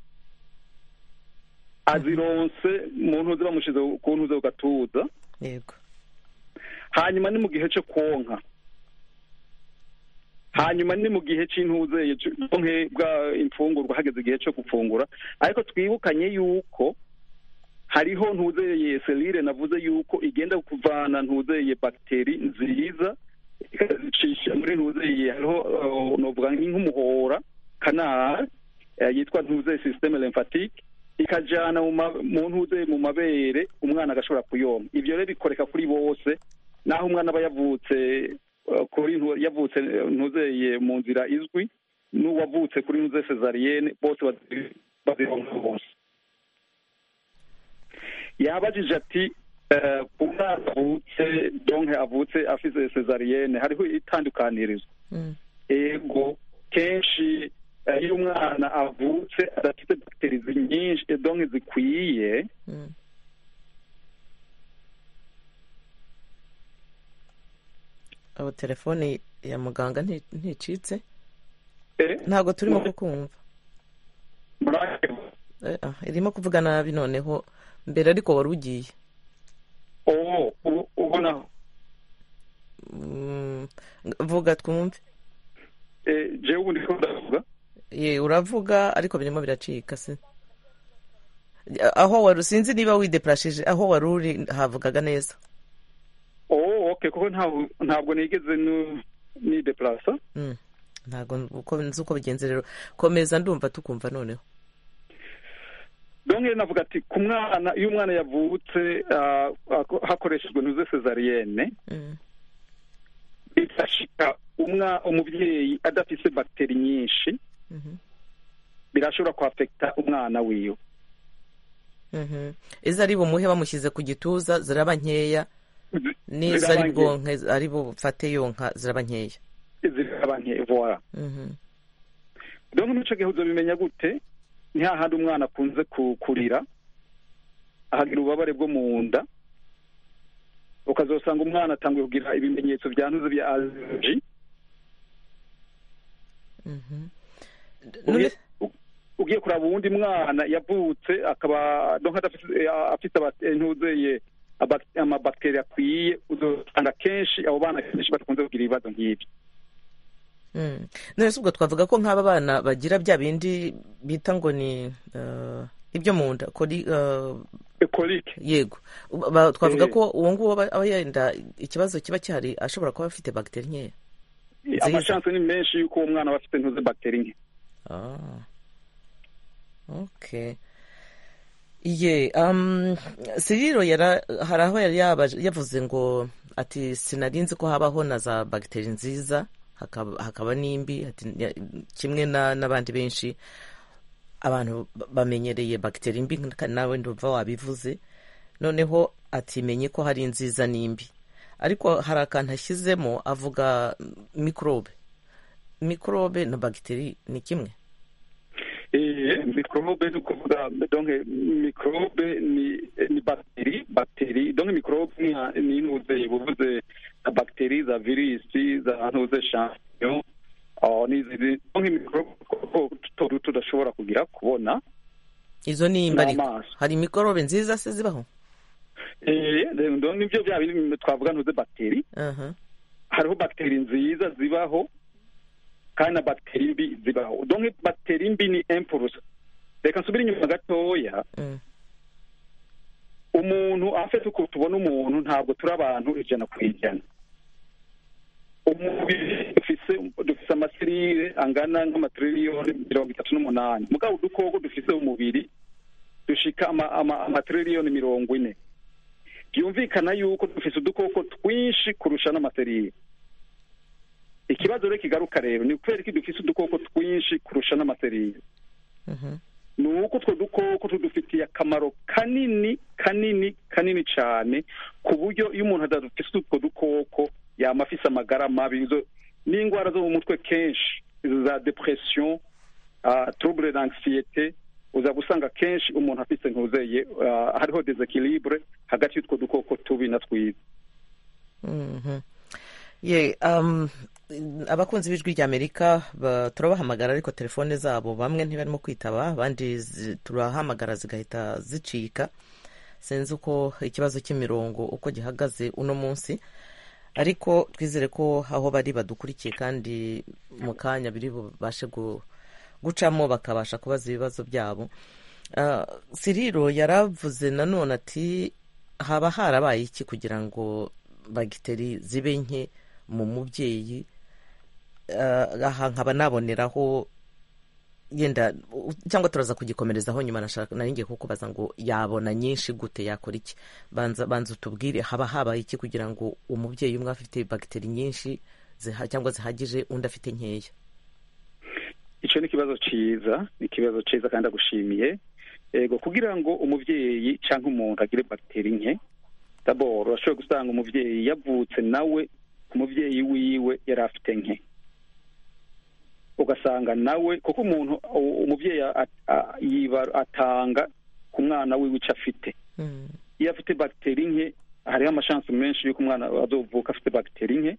azironse mu ntuze bamushyize ku ntuze ku gatuza yego hanyuma ni mu gihe cyo konka hanyuma ni mu gihe cy'intuze bwa imfungurwa hageze igihe cyo gufungura ariko twibukanye yuko hariho ntuzeye selire navuze yuko igenda kuvana ntuzeye bagiteri nziza ikazicisha muri ntuzeye hariho novuga nk'umuhora kanari yitwa ntuzeye sisiteme remfatike ikajyana mu ntuzeye mu mabere umwana agashobora kuyoma ibyo rero bikoreka kuri bose naho umwana aba yavutse kuri yavutse ntuzeye mu nzira izwi n'uwavutse kuri ntuze sezariyene bose bazironka bose yabajije ati umwana avutse donke avutse afite sezariyene hariho itandukanirizo ego kenshi iyo umwana avutse adafite bagiteri nyinshi donke zikwiye abo telefoni ya muganga nticitse ntabwo turimo kukumva irimo kuvuga nabi noneho mbere ariko wari ugiye ubonaho vuga twumve jewe ubundi ko ndavuga ye uravuga ariko birimo biracika se aho wari sinzi niba wideparashije aho wari uri havugaga neza oke kuko ntabwo nigeze nideparasa ntabwo nzi uko bigenze rero komeza ndumva tukumva noneho donke navuga ati ku mwana iyo umwana yavutse hakoreshejwe ntuze sezariyene bidashika umubyeyi adafite bagiteri nyinshi birashobora kwafekita umwana wiwe izo ari bumuhe bamushyize ku gituza ziraba nkeya nizo ari bwonke ari bufate yonka ziraba nkeya ziraba nkeya vora donke n'icyo gihe uzabimenya gute ni hahandi umwana akunze kurira ahagira ububabare bwo mu nda ukazasanga umwana atangiye kugira ibimenyetso byanduze bya aziroji ugiye kureba uwundi mwana yavutse akaba donke afite ntuzeye amabagiteri akwiye uzasanga kenshi abo bana kenshi bakunze kugira ibibazo nk'ibyo none ubwo twavuga ko nk'aba bana bagira bya bindi bita ngo ni ibyo mu nda korike yego twavuga ko uwo nguwo aba yenda ikibazo kiba gihari ashobora kuba afite bagiteri nkeya amashansi ni menshi y'uko uwo mwana aba afite ntuze bagiteri nke okay ye siriro hari aho yari yavuze ngo ati sinarinzi ko habaho na za bagiteri nziza hakaba n'imbi kimwe n'abandi benshi abantu bamenyereye bagiteri mbi nawe ndumva wabivuze noneho ati menye ko hari inziza n'imbi ariko hari akantu ashyizemo avuga mikorobe mikorobe na bagiteri ni kimwe mikorobe ni ukuvuga donke mikorobe ni bagiteri bagiteri donke mikorobe ni intuze ibuvuze na bagiteri za virisi za ntuze shampiyo donke mikorobe tuba tudashobora kugira kubona izo ni imbariko hari mikorobe nziza se zibaho nibyo byaba twavuga ntuze bagiteri hariho bagiteri nziza zibaho kandi na bagiteri mbi zibaho donke bagiteri mbi ni empurusa reka nsubire inyuma gatoya umuntu afite uko tubona umuntu ntabwo turi abantu ijana ku ijana umubiri dufite amaserire angana nk'amatiriyoni mirongo itatu n'umunani mugabo udukoko dufite umubiri dushika amatiriyoni mirongo ine byumvikana yuko dufite udukoko twinshi kurusha n'amaserire ikibazo rero kigaruka rero ni ukubera ko dufite udukoko twinshi kurusha n'amaserire ni uko utwo dukoko tudufitiye akamaro kanini kanini kanini cyane ku buryo iyo umuntu adafite utwo dukoko yaba afite amagara mabi n'indwara zo mu mutwe kenshi za depression turubure dansiyete uza gusanga kenshi umuntu afite ntuzeye hariho dezekiribure hagati y'utwo dukoko tubi na twiza abakunzi b'ijwi ry'amerika turabahamagara ariko telefone zabo bamwe ntibarimo kwitaba abandi turahamagara zigahita zicika sinzi uko ikibazo cy'imirongo uko gihagaze uno munsi ariko twizere ko aho bari badukurikiye kandi mu kanya biri bubashe gucamo bakabasha kubaza ibibazo byabo siriro yaravuze nanone ati haba harabaye iki kugira ngo bagiteri zibe nke mu mubyeyi aha nkaba naboneraho yenda cyangwa turaza kugikomerezaho nyuma naringiye kukubaza ngo yabona nyinshi gute yakora iki banza banza utubwire haba habaye iki kugira ngo umubyeyi umwe afite bagiteri nyinshi cyangwa zihagije undi afite nkeya icyo ni ikibazo cyiza ni ikibazo cyiza kandi agushimiye yego kugira ngo umubyeyi cyangwa umuntu agire bagiteri nke daboro urashobora gusanga umubyeyi yavutse nawe umubyeyi wiwe yari afite nke ugasanga nawe kuko umuntu umubyeyi atanga ku mwana wiwe icyo afite iyo afite bagiteri nke hariho amashansi menshi y'uko umwana azovuka afite bagiteri nke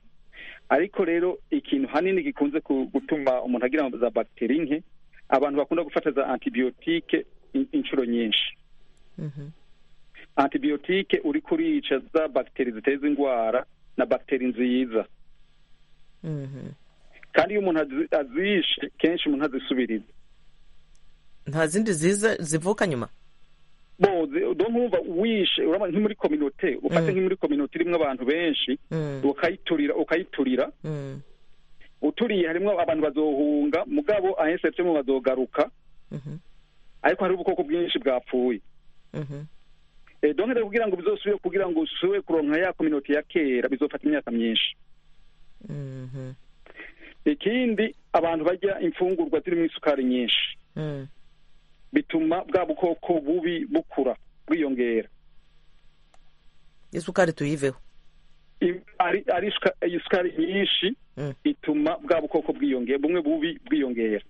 ariko rero ikintu hanini gikunze gutuma umuntu agira za bagiteri nke abantu bakunda gufata za antibiyotike inshuro nyinshi antibiyotike uri kurica za bagiteri ziteza indwara na bagiteri nziza kandi iyo umuntu azishe kenshi umuntu azisubiriza nta zindi ziza zivuka nyuma bo nkumva wishe urabona nko muri kominote ufate nko muri kominote irimo abantu benshi ukayiturira ukayiturira uturiye harimo abantu bazohunga mugabo ahesebyemo bazogaruka ariko hari ubwoko bwinshi bwapfuye donke kugira ngo bizosubire kugira ngo usubire kuronka ya kominoti ya kera bizofata imyaka myinshi ikindi abantu barya imfungurwa zirimo isukari nyinshi bituma bwa bukoko bubi bukura bwiyongera isukari tuyiveho ari isukari nyinshi ituma bwa bukoko bwiyongera bumwe bubi bwiyongera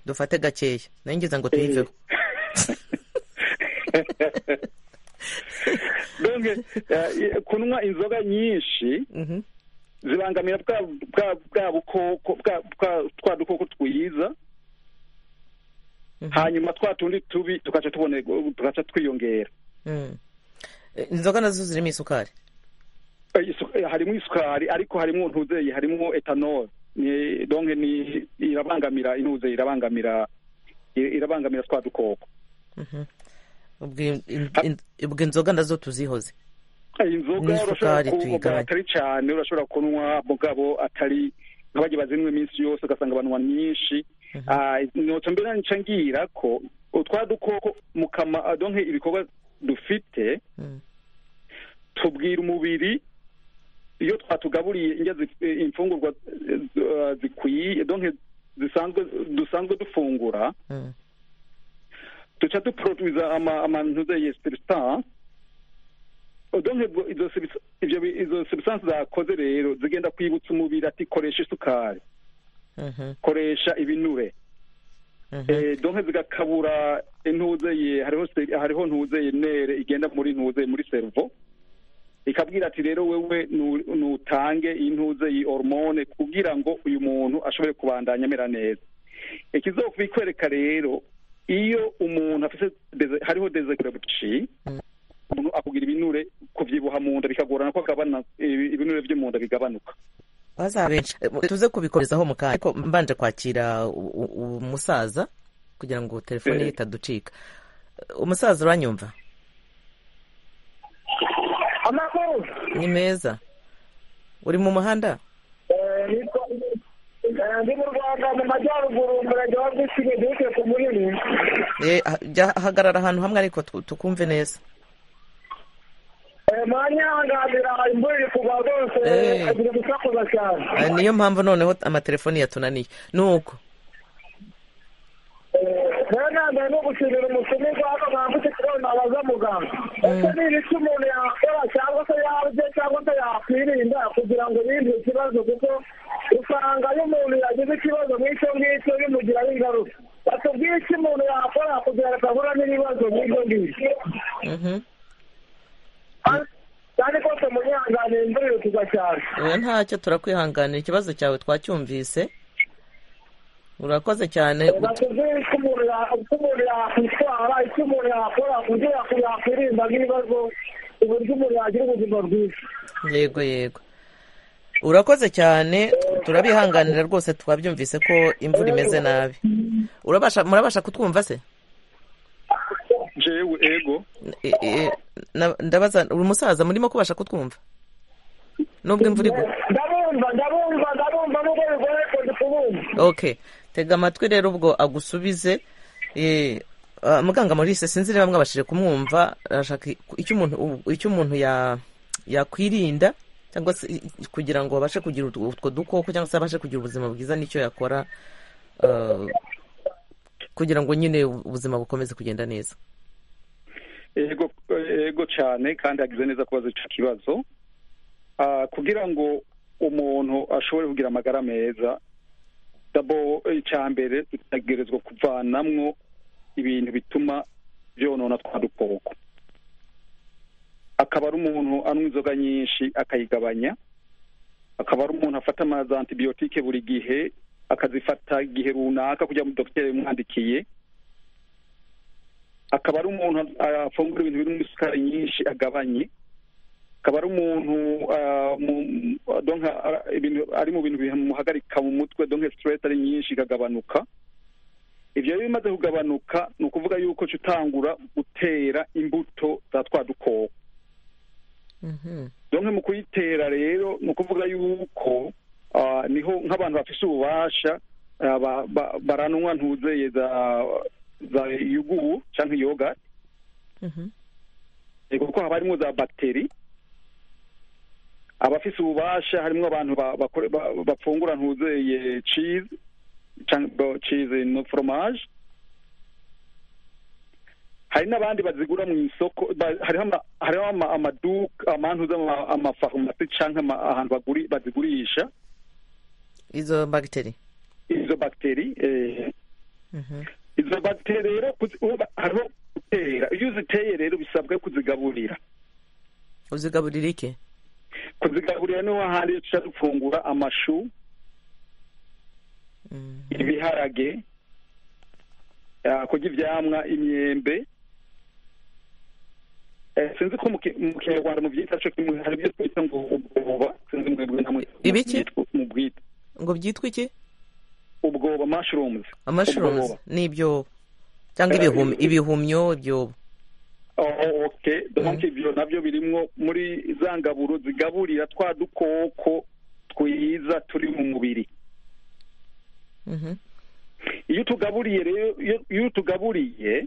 dufate gakeya nayingiza ngo tuyiveho kunywa inzoga nyinshi zibangamira bwa bukoko twa dukoko twiza hanyuma twa tundi tubi tugaca twiyongera inzoga nazo zirimo isukari harimo isukari ariko harimo ntuzeye harimo etanol donke ni irabangamira intuze irabangamira irabangamira twa dukoko ubwo inzoga nazo tuzihoze inzoga urashobora kunywa atari cyane urashobora kunywa mugabo atari nk'abagiye bazinywa iminsi yose ugasanga abantu banywa nyinshi ntacyo mbere nica ngira ko utwa dukoko mukama donke ibikorwa dufite tubwira umubiri iyo twatugaburiye imfungurwa zikwiye donke dusanzwe dufungura duca duporoduwiza amantuza ya sibisansi donke izo sibisansi zakoze rero zigenda kwibutsa umubiri ati koresha isukari koresha ibinure donke zigakabura intuzeye hariho ntuzeye nere igenda muri ntuzeye muri seruvo ikabwira ati rero wewe nutange intuzeye hormone kugira ngo uyu muntu ashobore kubandanya amera neza ikizokubikwereka rero iyo umuntu afite hariho dezekirebuci umuntu akubwira ibinure kuvyibuha mu nda bikagorana ko agabana ibinure vyo mu nda bigabanuka baza benshi tuze kubikorezaho mu kanya ariko mbanje kwakira umusaza kugira ngo telefone ye itaducika umusaza uranyumva amakuru ni meza uri mu muhanda ndi mu rwanda mu majyaruguru umurage wa bwisine duke ku munini Eh, ha- jya hagarara ahantu hamwe ariko tu- tukumve neza mwanyanganira imvura iri kugwa rwose Eh. agira gusakuza cyane Eh, niyo mpamvu noneho amatelefoni yatunaniye nuko rero nambaye no gushimira umusumirwa hano mwambutse ikibazo nabaza muganga ese ni ibiki umuntu yakora cyangwa se yarye cyangwa se yakwirinda kugira ngo yirinde ikibazo kuko usanga iyo umuntu yagize ikibazo nk'icyo ngicyo bimugiraho ingaruka batubwire icyo umuntu yakora kugira ngo atahura n'ibibazo nk'ibyo ngibyo Mhm. kandi rwose munyihanganiye imvura iri kugwa cyane oya ntacyo turakwihanganira ikibazo cyawe twacyumvise urakoze cyane batubwire icyo umuntu ya- uko umuntu yakwitwara icyo umuntu yakora kugira ngo yakwirinda nk'ibibazo uburyo umuntu yagira ubuzima bwiza yego yego urakoze cyane turabihanganira rwose twabyumvise ko imvura imeze nabi urabasha murabasha kutwumva se jewe ego E- e- na- ndabaza uri umusaza murimo kubasha kutwumva nubwo imvura igwa ndabumva ndabumva ndabumva nubwo bigoye ko ndi kubumva okay tega amatwi rero ubwo agusubize eh, ah, muganga maurice sinzi niba mwabashije kumwumva arashaka i- icyo umuntu icyo umuntu ya- yakwirinda cyangwa se i- i- kugira ngo abashe kugira utwo utwo dukoko cyangwa se abashe kugira ubuzima bwiza nicyo yakora ah, kugira ngo nyine ubuzima bukomeze kugenda neza ego ego cyane kandi yagize neza kubaza ico kibazo Ah, kugira ngo umuntu ashobore kugira amagara meza dabo icya mbere tutagerezwa kuvanamwo ibintu bituma byonona twa dukoko akaba ari umuntu anywa inzoga nyinshi akayigabanya akaba ari umuntu afata amazi antibiyotike buri gihe akazifata igihe runaka kugira ngo dogiteri yamwandikiye akaba ari umuntu afungura ibintu birimo isukari nyinshi agabanye akaba ari umuntu ah, mu- donc, ah, ibintu- ari mu bintu bimuhagarika mu mutwe donke stress ari nyinshi ikagabanuka ibyo rero bimaze kugabanuka ni ukuvuga yuko ca utangura gutera imbuto za twa dukoko Mhm. donke mu kuyitera rero ni ukuvuga yuko ah, niho nk'abantu bafise ububasha ah, ba- ba- baranwa ntuzeye za za yugu canke yoga Mhm. Ego, kuko haba harimo za bagiteri abafise ububasha harimwo abantu ba- bakore- ba- bafungura ntuzeye cheese canke- bo- cheese no fromage hari n'abandi bazigura mu isoko ba- hariho ama- hariho ama- amaduka amantuza amafarumasi canke ama- ahantu baguri- bazigurisha izo bagiteri izo bagiteri eh, Mhm. izo bagiteri rero kuzi- uba- hariho gutera iyo uziteye rero bisabwa kuzigaburira uzigaburira iki kuzigaburira niho hahandi tuca dufungura amashu Mhm. ibiharage ah, kurya ivyamwa imyembe Eh, sinzi ko mu ki- mu kinyarwanda mu vyita co kimwe hari ibyo twita ngo ubwoba sinzi mwebwe namwe Ibiki? mu bwita ngo byitwe iki ubwoba mushrooms amashrooms Ubwoba. ni ibyobo cyangwa Eh, ibihum- ibi- ibihumyo ibyobo Oh, okay donc ivyo navyo birimwo muri za ngaburo zigaburira twa dukoko twiza turi mu mubiri Mhm. iyo tugaburiye rero iyo- iyo tugaburiye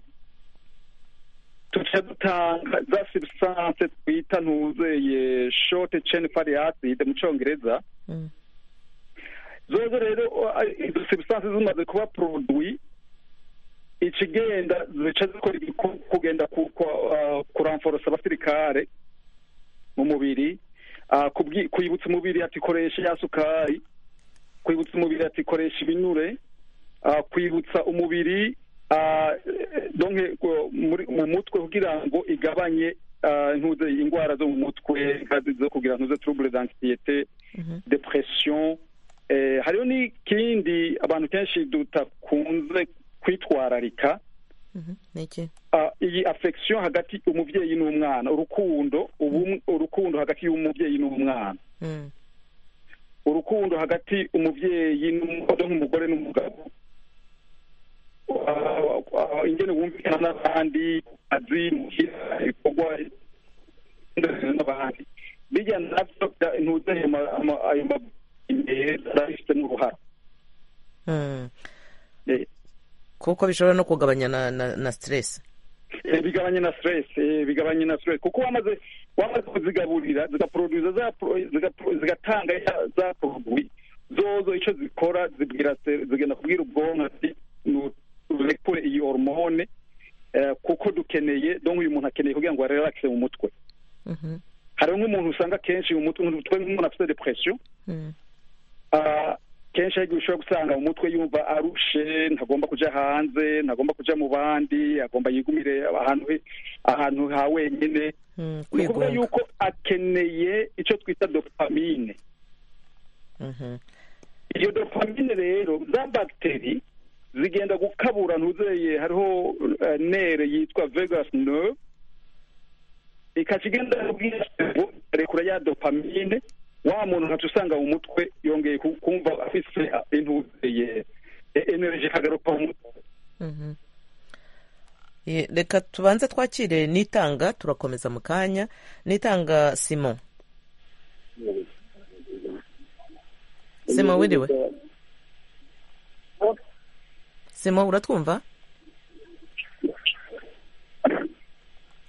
tuca dutanga za substance twita ntuzeye short chain fatty acid mu congereza Mm. zozo rero uh, izo substance zimaze kuba produit ikigenda zica zikora igikorwa kugenda kuramforosa abasirikare mu mubiri kwibutsa umubiri ati koresha ya sukari kwibutsa umubiri ati koresha ibinure kwibutsa umubiri mu mutwe kugira ngo igabanye ntuze indwara zo mu mutwe zo kugira ntuze turubure dansiyete depression hariho n'ikindi abantu kenshi dudakunze kwitwararika iyi afection hagati umubyeyi n'umwana urukundo urukundo hagati y'umubyeyi n'umwana urukundo hagati umubyeyi nk'umugore n'umugabo ingene wumvikana n'abandi azi muhira ibikorwa n'abandi bijya navyo ntuze ayo meza abifitemo uruhara kuko bishobora no kugabanya na na, na stress bigabanya na stress bigabanya na stress kuko wamaze wamaze kuzigaburira zigaproduza zigatanga za produit zozo icyo zikora zibwira zigenda kubwira ubwonko ati nurekure iyi hormone kuko dukeneye donc uyu muntu akeneye kugira ngo arelaxe mu mutwe hariho nk'umuntu usanga kenshi mu mutwe nk'umuntu afite depression kenshi ariko ushobora gusanga mu mutwe yumva arushe ntagomba kujya hanze ntagomba kujya mu bandi agomba yigumire ahantu ahantu ha wenyine ni ukuvuga yuko akeneye icyo twita dopamine iyo dopamine rero za bagiteri zigenda gukabura ntuzeye hariho nere yitwa vegas nerve ikajya igenda rekura ya dopamine wa muntu nkaca usanga mu mutwe yongeye kumva afise intuye energy ikagaruka mu mutwe reka tubanze twakire n'itanga turakomeza mu kanya n'itanga simon simon wiriwe simon uratwumva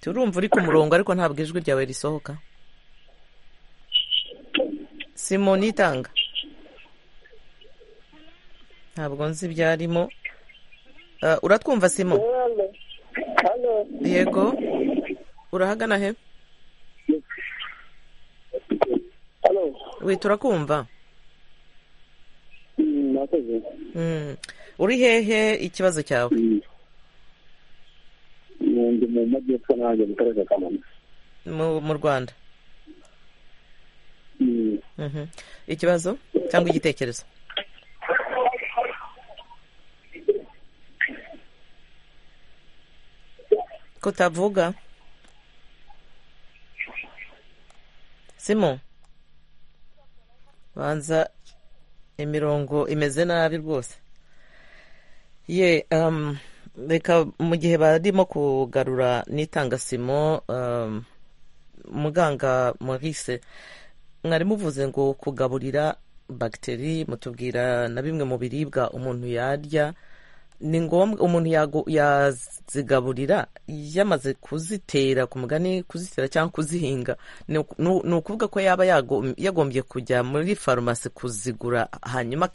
turumva uri ku murongo ariko ntabwo ijwi ryawe risohoka simoni itanga ntabwo nzi ibyarimo uratwumva simo yego urahagana he wita urakumva uri hehe ikibazo cyawe mu majyepfo nanjye mu karere ka kamonyi mu rwanda ikibazo cyangwa igitekerezo ko utavuga simo banza imirongo imeze nabi rwose ye reka mu gihe barimo kugarura n'itanga simo muganga maurice mwari muvuze ngo kugaburira bagiteri mutubwira na bimwe mu biribwa umuntu yarya ni ngombwa umuntu yazigaburira yamaze kuzitera ku mugani kuzitera cyangwa kuzihinga ni ukuvuga ko yaba yagombye kujya muri farumasi kuzigura hanyuma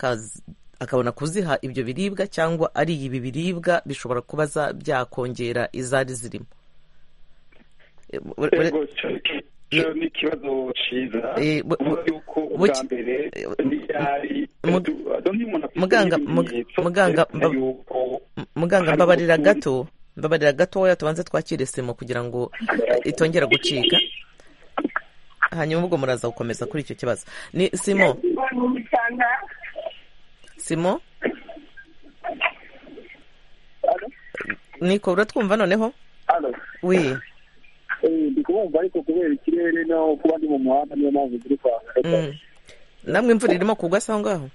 akabona kuziha ibyo biribwa cyangwa ari ibi biribwa bishobora kuba byakongera izari zirimo ni ikibazo cyiza yuko ubwa mbere ntiyari muganga muganga muganga mbabarira gato mbabarira gatoya tubanze twakire semo kugira ngo itongera gucika hanyuma ubwo muraza gukomeza kuri icyo kibazo ni simo simo niko uratwumva noneho wi ndi kubumva ariko kubera ikirere naho kuba ndi mu muhanda niyo mpamvu ziri kwaka namwe imvura irimo kugwa se aho ngaho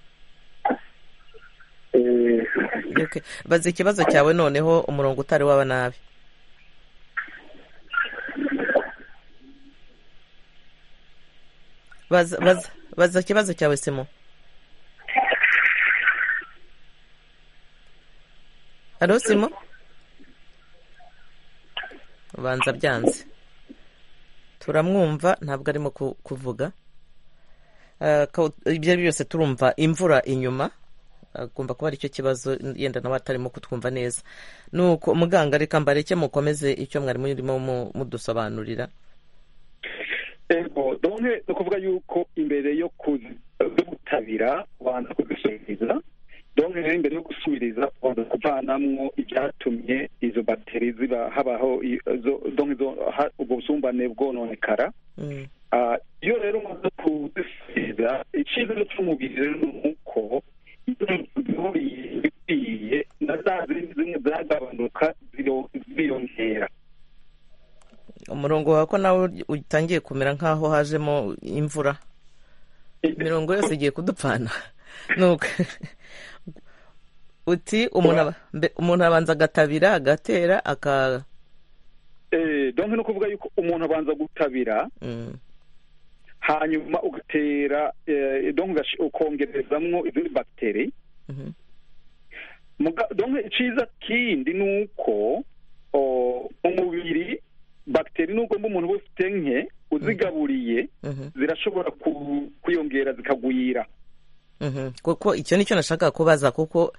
bazi ikibazo cyawe noneho umurongo utari waba nabi baza ikibazo cyawe simo halo simo ubanza byanze turamwumva ntabwo arimo kuvuga ibyo ari byo byose turumva imvura inyuma agomba kuba aricyo kibazo yenda nawe atarimo kutwumva neza ni uko muganga reka mbareke mukomeze icyo mwari murimo mudusobanurira ego donke ni ukuvuga yuko imbere yo kuzitabira ubanza kuzisubiriza donke rero imbere yo gusubiriza ubanza kuvanamwo ibyatumye izo bateri ziba habaho donke ubwo busumbane bwononekara iyo rero umaze kuzisubiza icyizere cy'umubiri rero ni uko bikwiye na za zindi zimwe zagabanuka ziyongera umurongo wawe ko nawe utangiye kumera nk'aho hajemo imvura imirongo yose igiye kudupfana uti umuntu abanza agatabira agatera aka donke ni ukuvuga yuko umuntu abanza gutabira hanyuma ugatera donke ukongerezamwo izindi bagiteri donke icyiza kindi ni uko umubiri bagiteri nubwo mba umuntu wese ufite nke uzigaburiye zirashobora kwiyongera zikagwira kuko icyo ni cyo nashaka kubaza kuko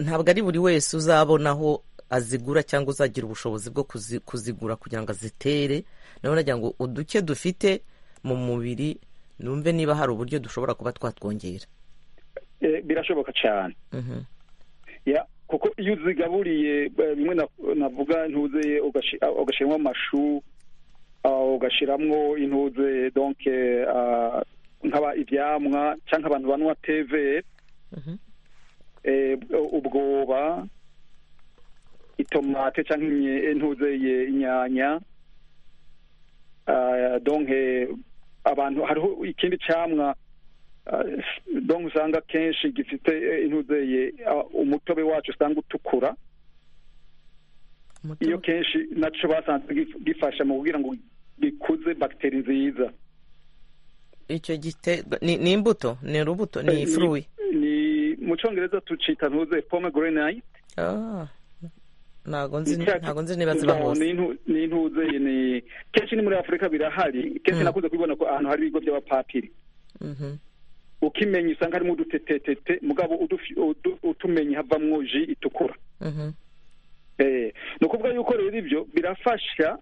ntabwo ari buri wese uzabona aho azigura cyangwa uzagira ubushobozi bwo kuzigura kugira ngo azitere nawe nagira ngo uduke dufite mu mubiri numve niba hari uburyo dushobora kuba twatwongera birashoboka cyane kuko iyo uzigaburiye bimwe navuga ntuze ugashyiramo amashu ugashyiramo intuze donke ibyamwa cyangwa abantu banywa teve ubwoba itomate cyangwa intuze inyanya donke abantu hariho ikindi cyamwa donke usanga kenshi gifite intuzeye umutobe wacu usanga utukura iyo kenshi nacyo basanze gifasha mu kugira ngo gikuze bagiteri nziza icyo gite ni imbuto ni urubuto ni ifuruwi ni mu cyongereza tucita ntuze pome gorenayiti ntabwo nzi niba ziba hose ni intuze ni kenshi ni muri afurika birahari kenshi nakunze kubibona ko ahantu hari ibigo by'abapapiri ukimenya usanga harimo udutetetete mugabo utumenye havamo ji itukura ni ukuvuga yuko rero ibyo birafasha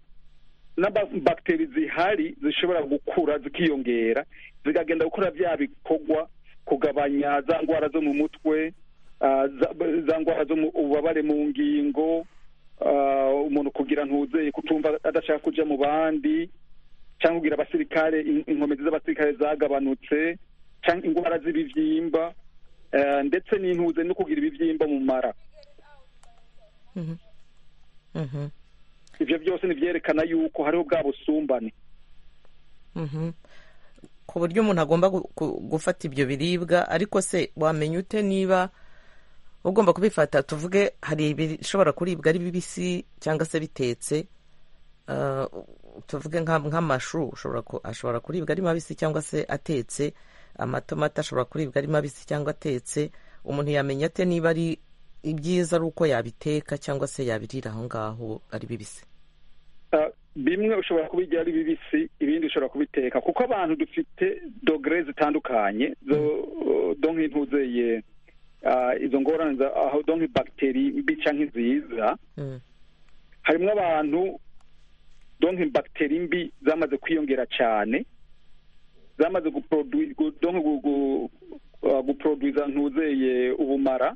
n'abagiteri zihari zishobora gukura zikiyongera zikagenda gukora bya bikorwa kugabanya za ndwara zo mu mutwe za ndwara zo mu ububabare mu ngingo umuntu kugira ntuzeye kutumva adashaka kujya mu bandi cyangwa kugira abasirikare inkomezi z'abasirikare zagabanutse cyangwa indwara z'ibibyimba ndetse n'intuze no kugira ibibyimba mu mara ibyo byose ntibyerekana yuko hariho bwa busumbane ku buryo umuntu agomba gufata ibyo biribwa ariko se wamenya ute niba ugomba kubifata tuvuge hari ibishobora kuribwa ari bibisi cyangwa se bitetse tuvuge nk'amashu ashobora kuribwa ari mabisi cyangwa se atetse amatomati ashobora kuribwa ari mabisi cyangwa atetse umuntu yamenya ate niba ari ibyiza ari uko yabiteka cyangwa se yabirira aho ngaho ari bibisi bimwe ushobora kubirya ari bibisi ibindi ushobora kubiteka kuko abantu dufite dogere zitandukanye zo nk'intuzeye izo ngorane aho do nk'ibagiteri mbi cyangwa nziza harimo abantu do nk'ibagiteri mbi zamaze kwiyongera cyane zamaze guproduza ntuzeye ubumara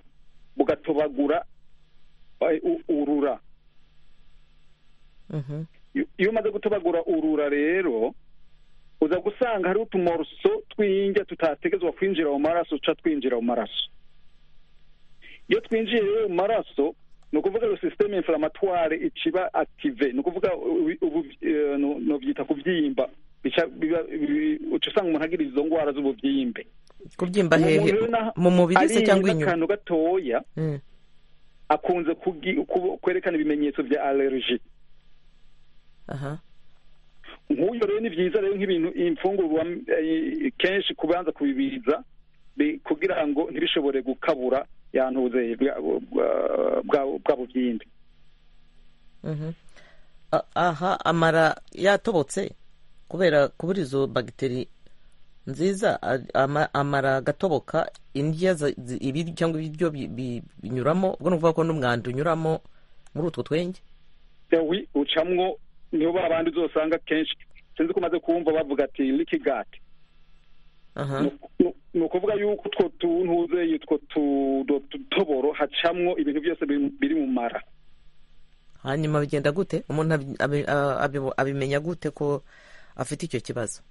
bugatobagura urura iyo umaze gutobagura urura rero uza gusanga hariho utumoroso tw'injya tutategezwa kwinjira mu maraso duca twinjira mu maraso iyo twinjiye rero mu maraso ni ukuvuga ngo sisiteme inflamatware ikiba akive ni ukuvuga byita kubyimba uca usanga umuntu agira izo ndwara z'ububyimbe kubyimba hehe mu mubiri se cyangwa inyuma akantu gatoya akunze kwerekana ibimenyetso bya alerji nk'uyu rero ni byiza rero nk'ibintu imfungurwa kenshi kubanza kubibiza kugira ngo ntibishobore gukabura yantuze bwa bubyimbe aha amara yatobotse kubera kubura izo bagiteri nziza a- ama- amara agatoboka indya za- zi- ibi- cyangwa ibiryo bi- bi- binyuramo ubwo ni ukuvuga ko n'umwanda unyuramo muri utwo twenge yawi ucamwo niho ba bandi uzosanga kenshi sinzi ko umaze kumva bavuga ati likigati aha ni ukuvuga yuko utwo tuntuze utwo tudoboro hacamwo ibintu byose biri- biri mu mara hanyuma bigenda gute umuntu abi- abi- a- abibo- abimenya gute ko afite icyo kibazo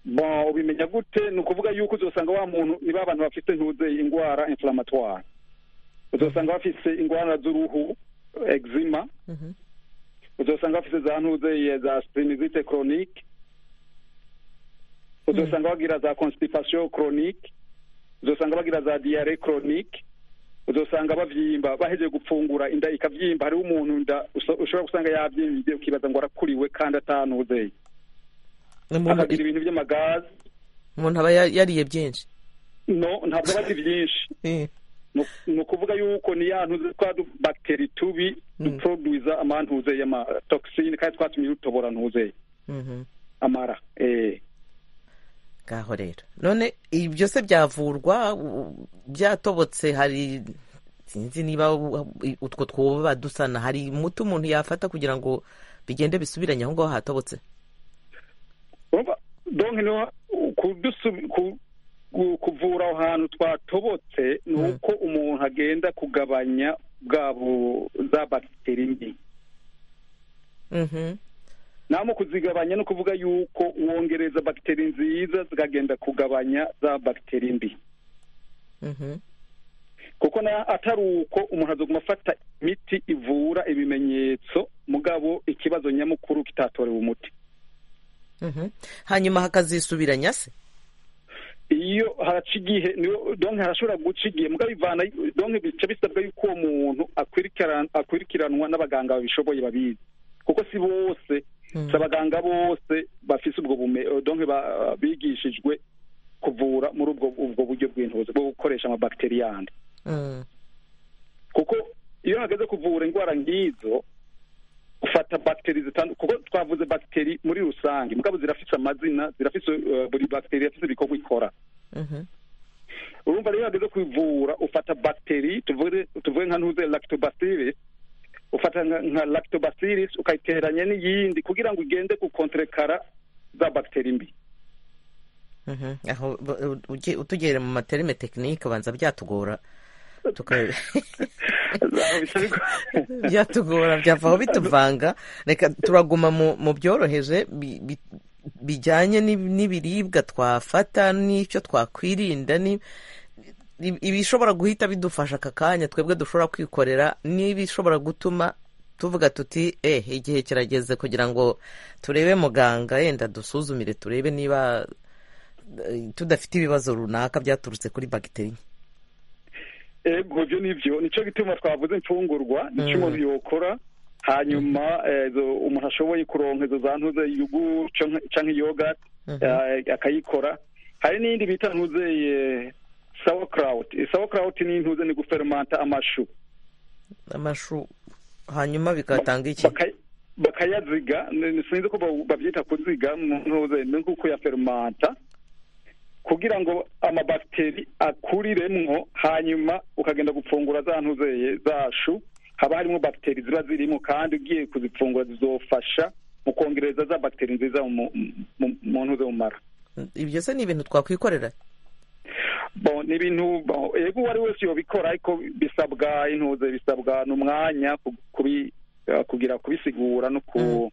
bon ubimenya gute ni ukuvuga yuko uzosanga wa muntu niba abantu bafite ntuze indwara inflamatware uzosanga bafite indwara z'uruhu egzima Mhm. uzosanga bafite za ntuze za sitinizite koronike uzosanga bagira za konsitipasiyo koronike uzosanga bagira za diyare koronike uzosanga bavyimba bahejeje gupfungura inda ikavyimba hariho umuntu nda uso- ushobora gusanga yavyimvye ukibaza ngo arakuriwe kandi atanuzeye umuntu akagira ibintu vy'amagazi umuntu aba ya- yariye byinshi no ntabwo aba azi vyinshi Eh, Nu- ni ukuvuga yuko ni ya ntuze twa du- bagiteri tubi duproduiza amantuze y'amatoxine kandi twatumye dutobora ntuzeye mhm. amara eh ngaho rero none ibi byose byavurwa u- byatobotse hari sinzi niba u- utwo twoba dusana hari umuti umuntu yafata kugira ngo bigende bisubiranye aho ngaho hatobotse urumva donc niho kudusu- ku- ku- kuvura aho hantu twatobotse ni Mm. uko umuntu agenda kugabanya bwabo za bagiteri mbi Mhm. namo kuzigabanya ni ukuvuga yuko wongereza bagiteri nziza zikagenda kugabanya za bagiteri mbi Mhm. kuko na atari uko umuntu azoguma afata imiti ivura ibimenyetso mugabo ikibazo nyamukuru kitatorewe umuti Mhm. hanyuma hakazisubiranya se iyo haraca igihe niyo donke harashobora guca igihe mugabo ivana donke bica bisabwa yuko uwo muntu akwirikira- akurikiranwa n'abaganga babishoboye babizi kuko si bose si abaganga bose bafise ubwo bume donke ba- bigishijwe kuvura muri ubwo ubwo buryo bw'intuzi bwo gukoresha amabagiteriyanti Mm. kuko iyo hageze kuvura indwara nk'izo ufata bagiteri zitandukanye kuko twavuze bagiteri muri rusange mugabo zirafise amazina zirafise eh, buri bagiteri irafise ibikorwa ikora Mhm. urumva rero iyo hageze kuvura ufata bagiteri tuvuge tuvuge nka ntuze lactobacillus ufata nka- nka lactobacillus ukayiteranya n'iyindi kugira ngo ugende gukontrekara za bagiteri mbi Mhm. aho b- u- ujye- utugere mu materime tekinike ubanza byatugora tuka- Aho bisa bigo- byatugora byavaho bituvanga reka turaguma mu mu byoroheje bi- bi- bijyanye n'ib- n'ibiribwa twafata n'icyo twakwirinda ni- i- ibishobora guhita bidufasha aka kanya twebwe dushobora kwikorera n'ibishobora gutuma tuvuga tuti eh igihe kirageze kugira ngo turebe muganga yenda dusuzumire turebe niba eh, tudafite ibibazo runaka byaturutse kuri bagiteri nke. ego byo nibyo nicyo gituma twavuze imfungurwa nicyo umuntu yokora hanyuma eh, zo- umuntu ashoboye kuronka izo za ntuze yugu canke canke yogurt Mhm. eh, akayikora hari n'iyindi bita ntuze eh, sauerkraut Eh, sauerkraut ni intuze ni gufermanta amashu amashu hanyuma bigatanga iki Baka- bakayaziga ni- ni- sinzi ko ba- babyita kuziga mu ntuze ni nko kuyafermanta kugira ngo amabakiteri akuriremwo hanyuma ukagenda gupfungura za ntuzeye zashu haba harimo bakiteri ziba zirimo kandi ugiye kuzipfungura zizofasha mu kongereza za bakiteri nziza mu- mu- mu ntuze mu mara ibyo se ni ibintu twakwikorera bon ni ibintu bon, yego uwo ari wese yobikora ariko bisabwa intuze bisabwa n'umwanya ku- kubi eh, kugira kubisigura no ku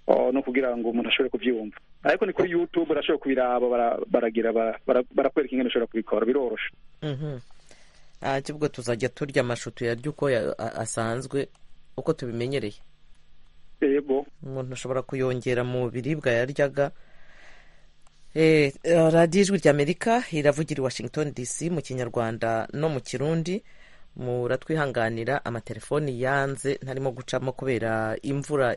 oh, no kugira ngo umuntu ashobore kubyumva ariko ni kuri youtube urashobora kubiraba bara- baragira bara- bara- barakwereka ingene ushobora kubikora biroroshe Mhm. Ah, ahubwo tuzajya turya amashu tuyarya uko ya- a- asanzwe uko tubimenyereye yego umuntu ashobora kuyongera mu biribwa yaryaga Eh, eh, radiyo ijwi ry'amerika iravugira i washington dc mu kinyarwanda no mu kirundi muratwihanganira amatelefoni yanze ntarimo gucamo kubera imvura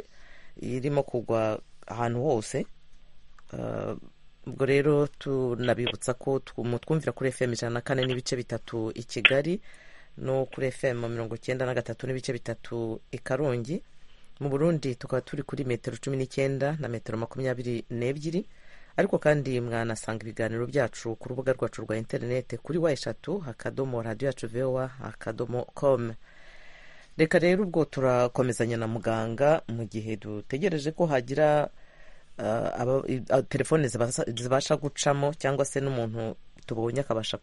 irimo kugwa ahantu hose Eh, ubwo rero tunabibutsa ko tw- mutwumvira kuri fm ijana na kane n'ibice bitatu i kigali no kuri fm mirongo icyenda na gatatu n'ibice bitatu i karongi mu burundi tukaba turi kuri metero cumi n'icyenda na metero makumyabiri n'ebyiri ariko kandi mwanasanga ibiganiro byacu ku rubuga rwacu rwa interinete kuri wa eshatu akadomo radiyo yacu vewa akadomo komu reka rero ubwo turakomezanya na muganga mu gihe dutegereje ko hagira telefone zibasha gucamo cyangwa se n'umuntu tubonye akabasha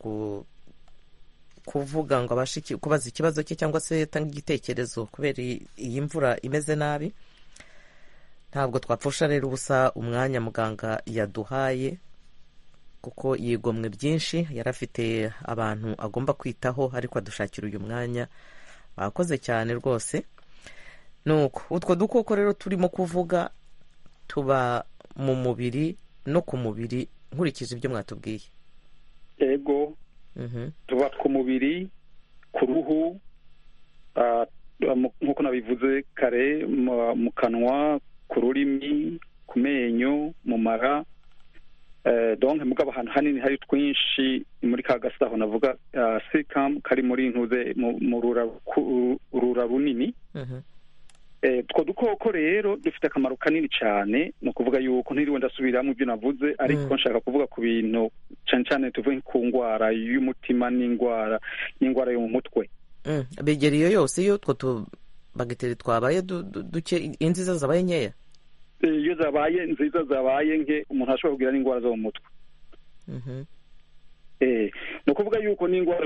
kuvuga ngo abashe kubaza ikibazo cye cyangwa se yatange igitekerezo kubera iyi mvura imeze nabi ntabwo twapfusha rero ubusa umwanya muganga yaduhaye kuko yigomwe byinshi yari afite abantu agomba kwitaho ariko adushakira uyu mwanya bakoze cyane rwose nuko utwo dukoko rero turimo kuvuga tuba mu mubiri no ku mubiri nkurikije ibyo mwatubwiye ego tuba ku mubiri ku ruhu nk'uko nabivuze kare mu kanwa ku rurimi ku menyo mu mara donke mugabo ahantu hanini hari twinshi muri ka gasaho navuga sikamu kari muri ntuze mu rura runini utwo dukoko rero dufite akamaro kanini cyane ni ukuvuga yuko ntiriwe ndasubira mu byo navuze ariko nshaka kuvuga ku bintu cyane cyane tuvuye ku ndwara y'umutima n'indwara n'indwara yo mu mutwe begera iyo yose iyo utwo tubagiteri twabaye duke inziza zabaye nkeya iyo zabaye nziza zabaye nke umuntu ashobora kugira n'indwara zo mu mutwe ni ukuvuga yuko n'indwara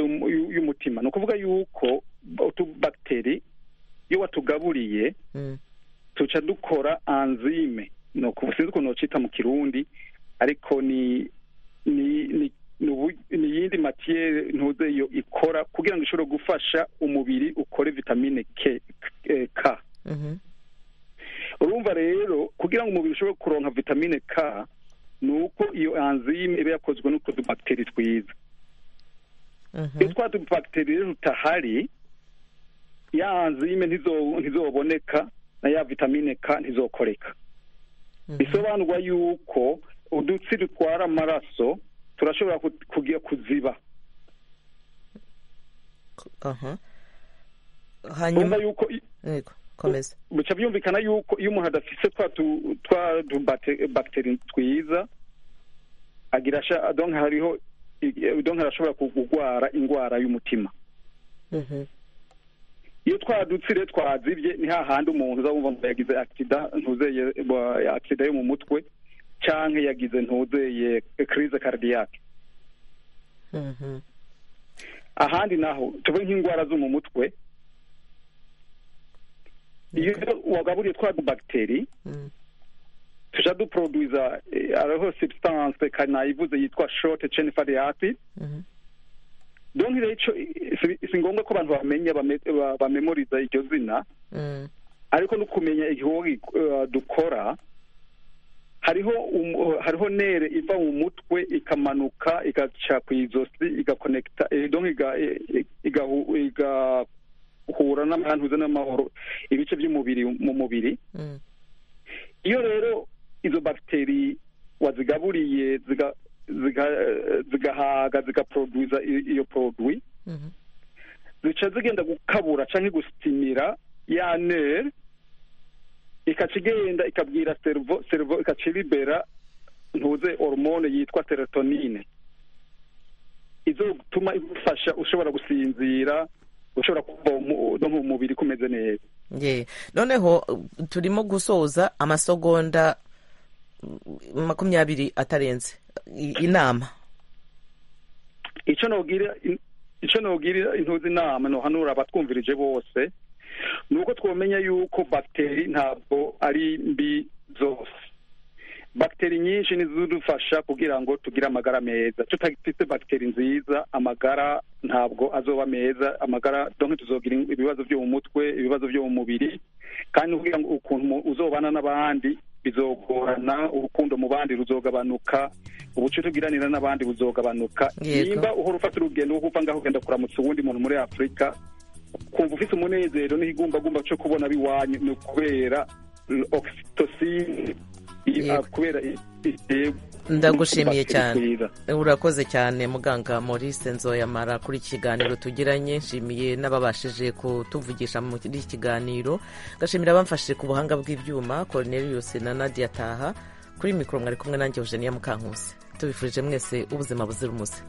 y'umutima ni ukuvuga yuko utubagiteri iyo watugaburiye tuca dukora anzime ni sinzi ukuntu wacita mu kirundi ariko ni iyindi matiyeri ntuze yo ikora kugira ngo ishobore gufasha umubiri ukore vitamine k urumva rero kugira ngo umubiri ushobore kuronka vitamine k ni uko iyo anzime iba yakozwe n'utwo tubagiteri twiza iyo twa tubagiteri rero tutahari ya anzime ntizoboneka na ya vitamine k ntizokoreka bisobanurwa yuko udutsi dutwara amaraso turashobora kugira kuziba hanyuma komeza bica byumvikana yuko iyo umuntu adafise twa bagiteri twiza agira donka hariho donka arashobora kurwara indwara y'umutima iyo twadutsire twazibye ni hahandi umuntu uzabumva ngo yagize akisida ntuzeye akisida yo mu mutwe cyangwa yagize ntuzeye kirize karidiyake ahandi naho tuve nk'indwara zo mu mutwe iyo wagaburiye twa bagiteri tujya duporoduza ariho substance kanayivuze yitwa short chain fatty acid donc rero si ngombwa ko abantu bamenya bamemoriza iryo zina ariko no kumenya igihugu dukora hariho hariho nere iva mu mutwe ikamanuka igaca ku izosi igakonekita igahu uhura n'ahantuze n'amahoro ibice by'umubiri mu mubiri iyo rero izo bagiteri wazigaburiye zigahaga zigaproduza iyo produwi zica zigenda gukabura cyangwa gusitimira ya nere ikaca igenda ikabwira servo servo ikaca iribera ntuze hormone yitwa serotonine izo gutuma igufasha ushobora gusinzira ushobora kuva no mu mubiri kumeze neza noneho turimo gusoza amasogonda makumyabiri atarenze inama icyo ntugirira intuzi inama ntuhanura abatwumvirije bose ni uko twamenya yuko bagiteri ntabwo ari mbi zose bagiteri nyinshi nizidufasha kugira ngo tugire amagara meza tutagifite bagiteri nziza amagara ntabwo azoba meza amagara donke tuzogira ibibazo byo mu mutwe ibibazo byo mu mubiri kandi kugira ngo ukuntu uzobana n'abandi bizogorana urukundo mu bandi ruzogabanuka ubuce tugiranira n'abandi buzogabanuka nimba uhora ufata urugendo rwo kuva ngaho ugenda kuramutsa uwundi muntu muri afurika kumva ufite umunezero n'ikigumbagumba cyo kubona biwanyu ni ukubera oxytocin kubera ndagushimiye cyane urakoze cyane muganga maurice nzoyamara kuri iki kiganiro tugiranye nshimiye n'ababashije kutuvugisha muri iki kiganiro ngashimira abamfashije ku buhanga bw'ibyuma cornelius na nadia taha kuri mikoro mwari kumwe nanjye eugenia mukankusi tubifurije mwese ubuzima buzira umuze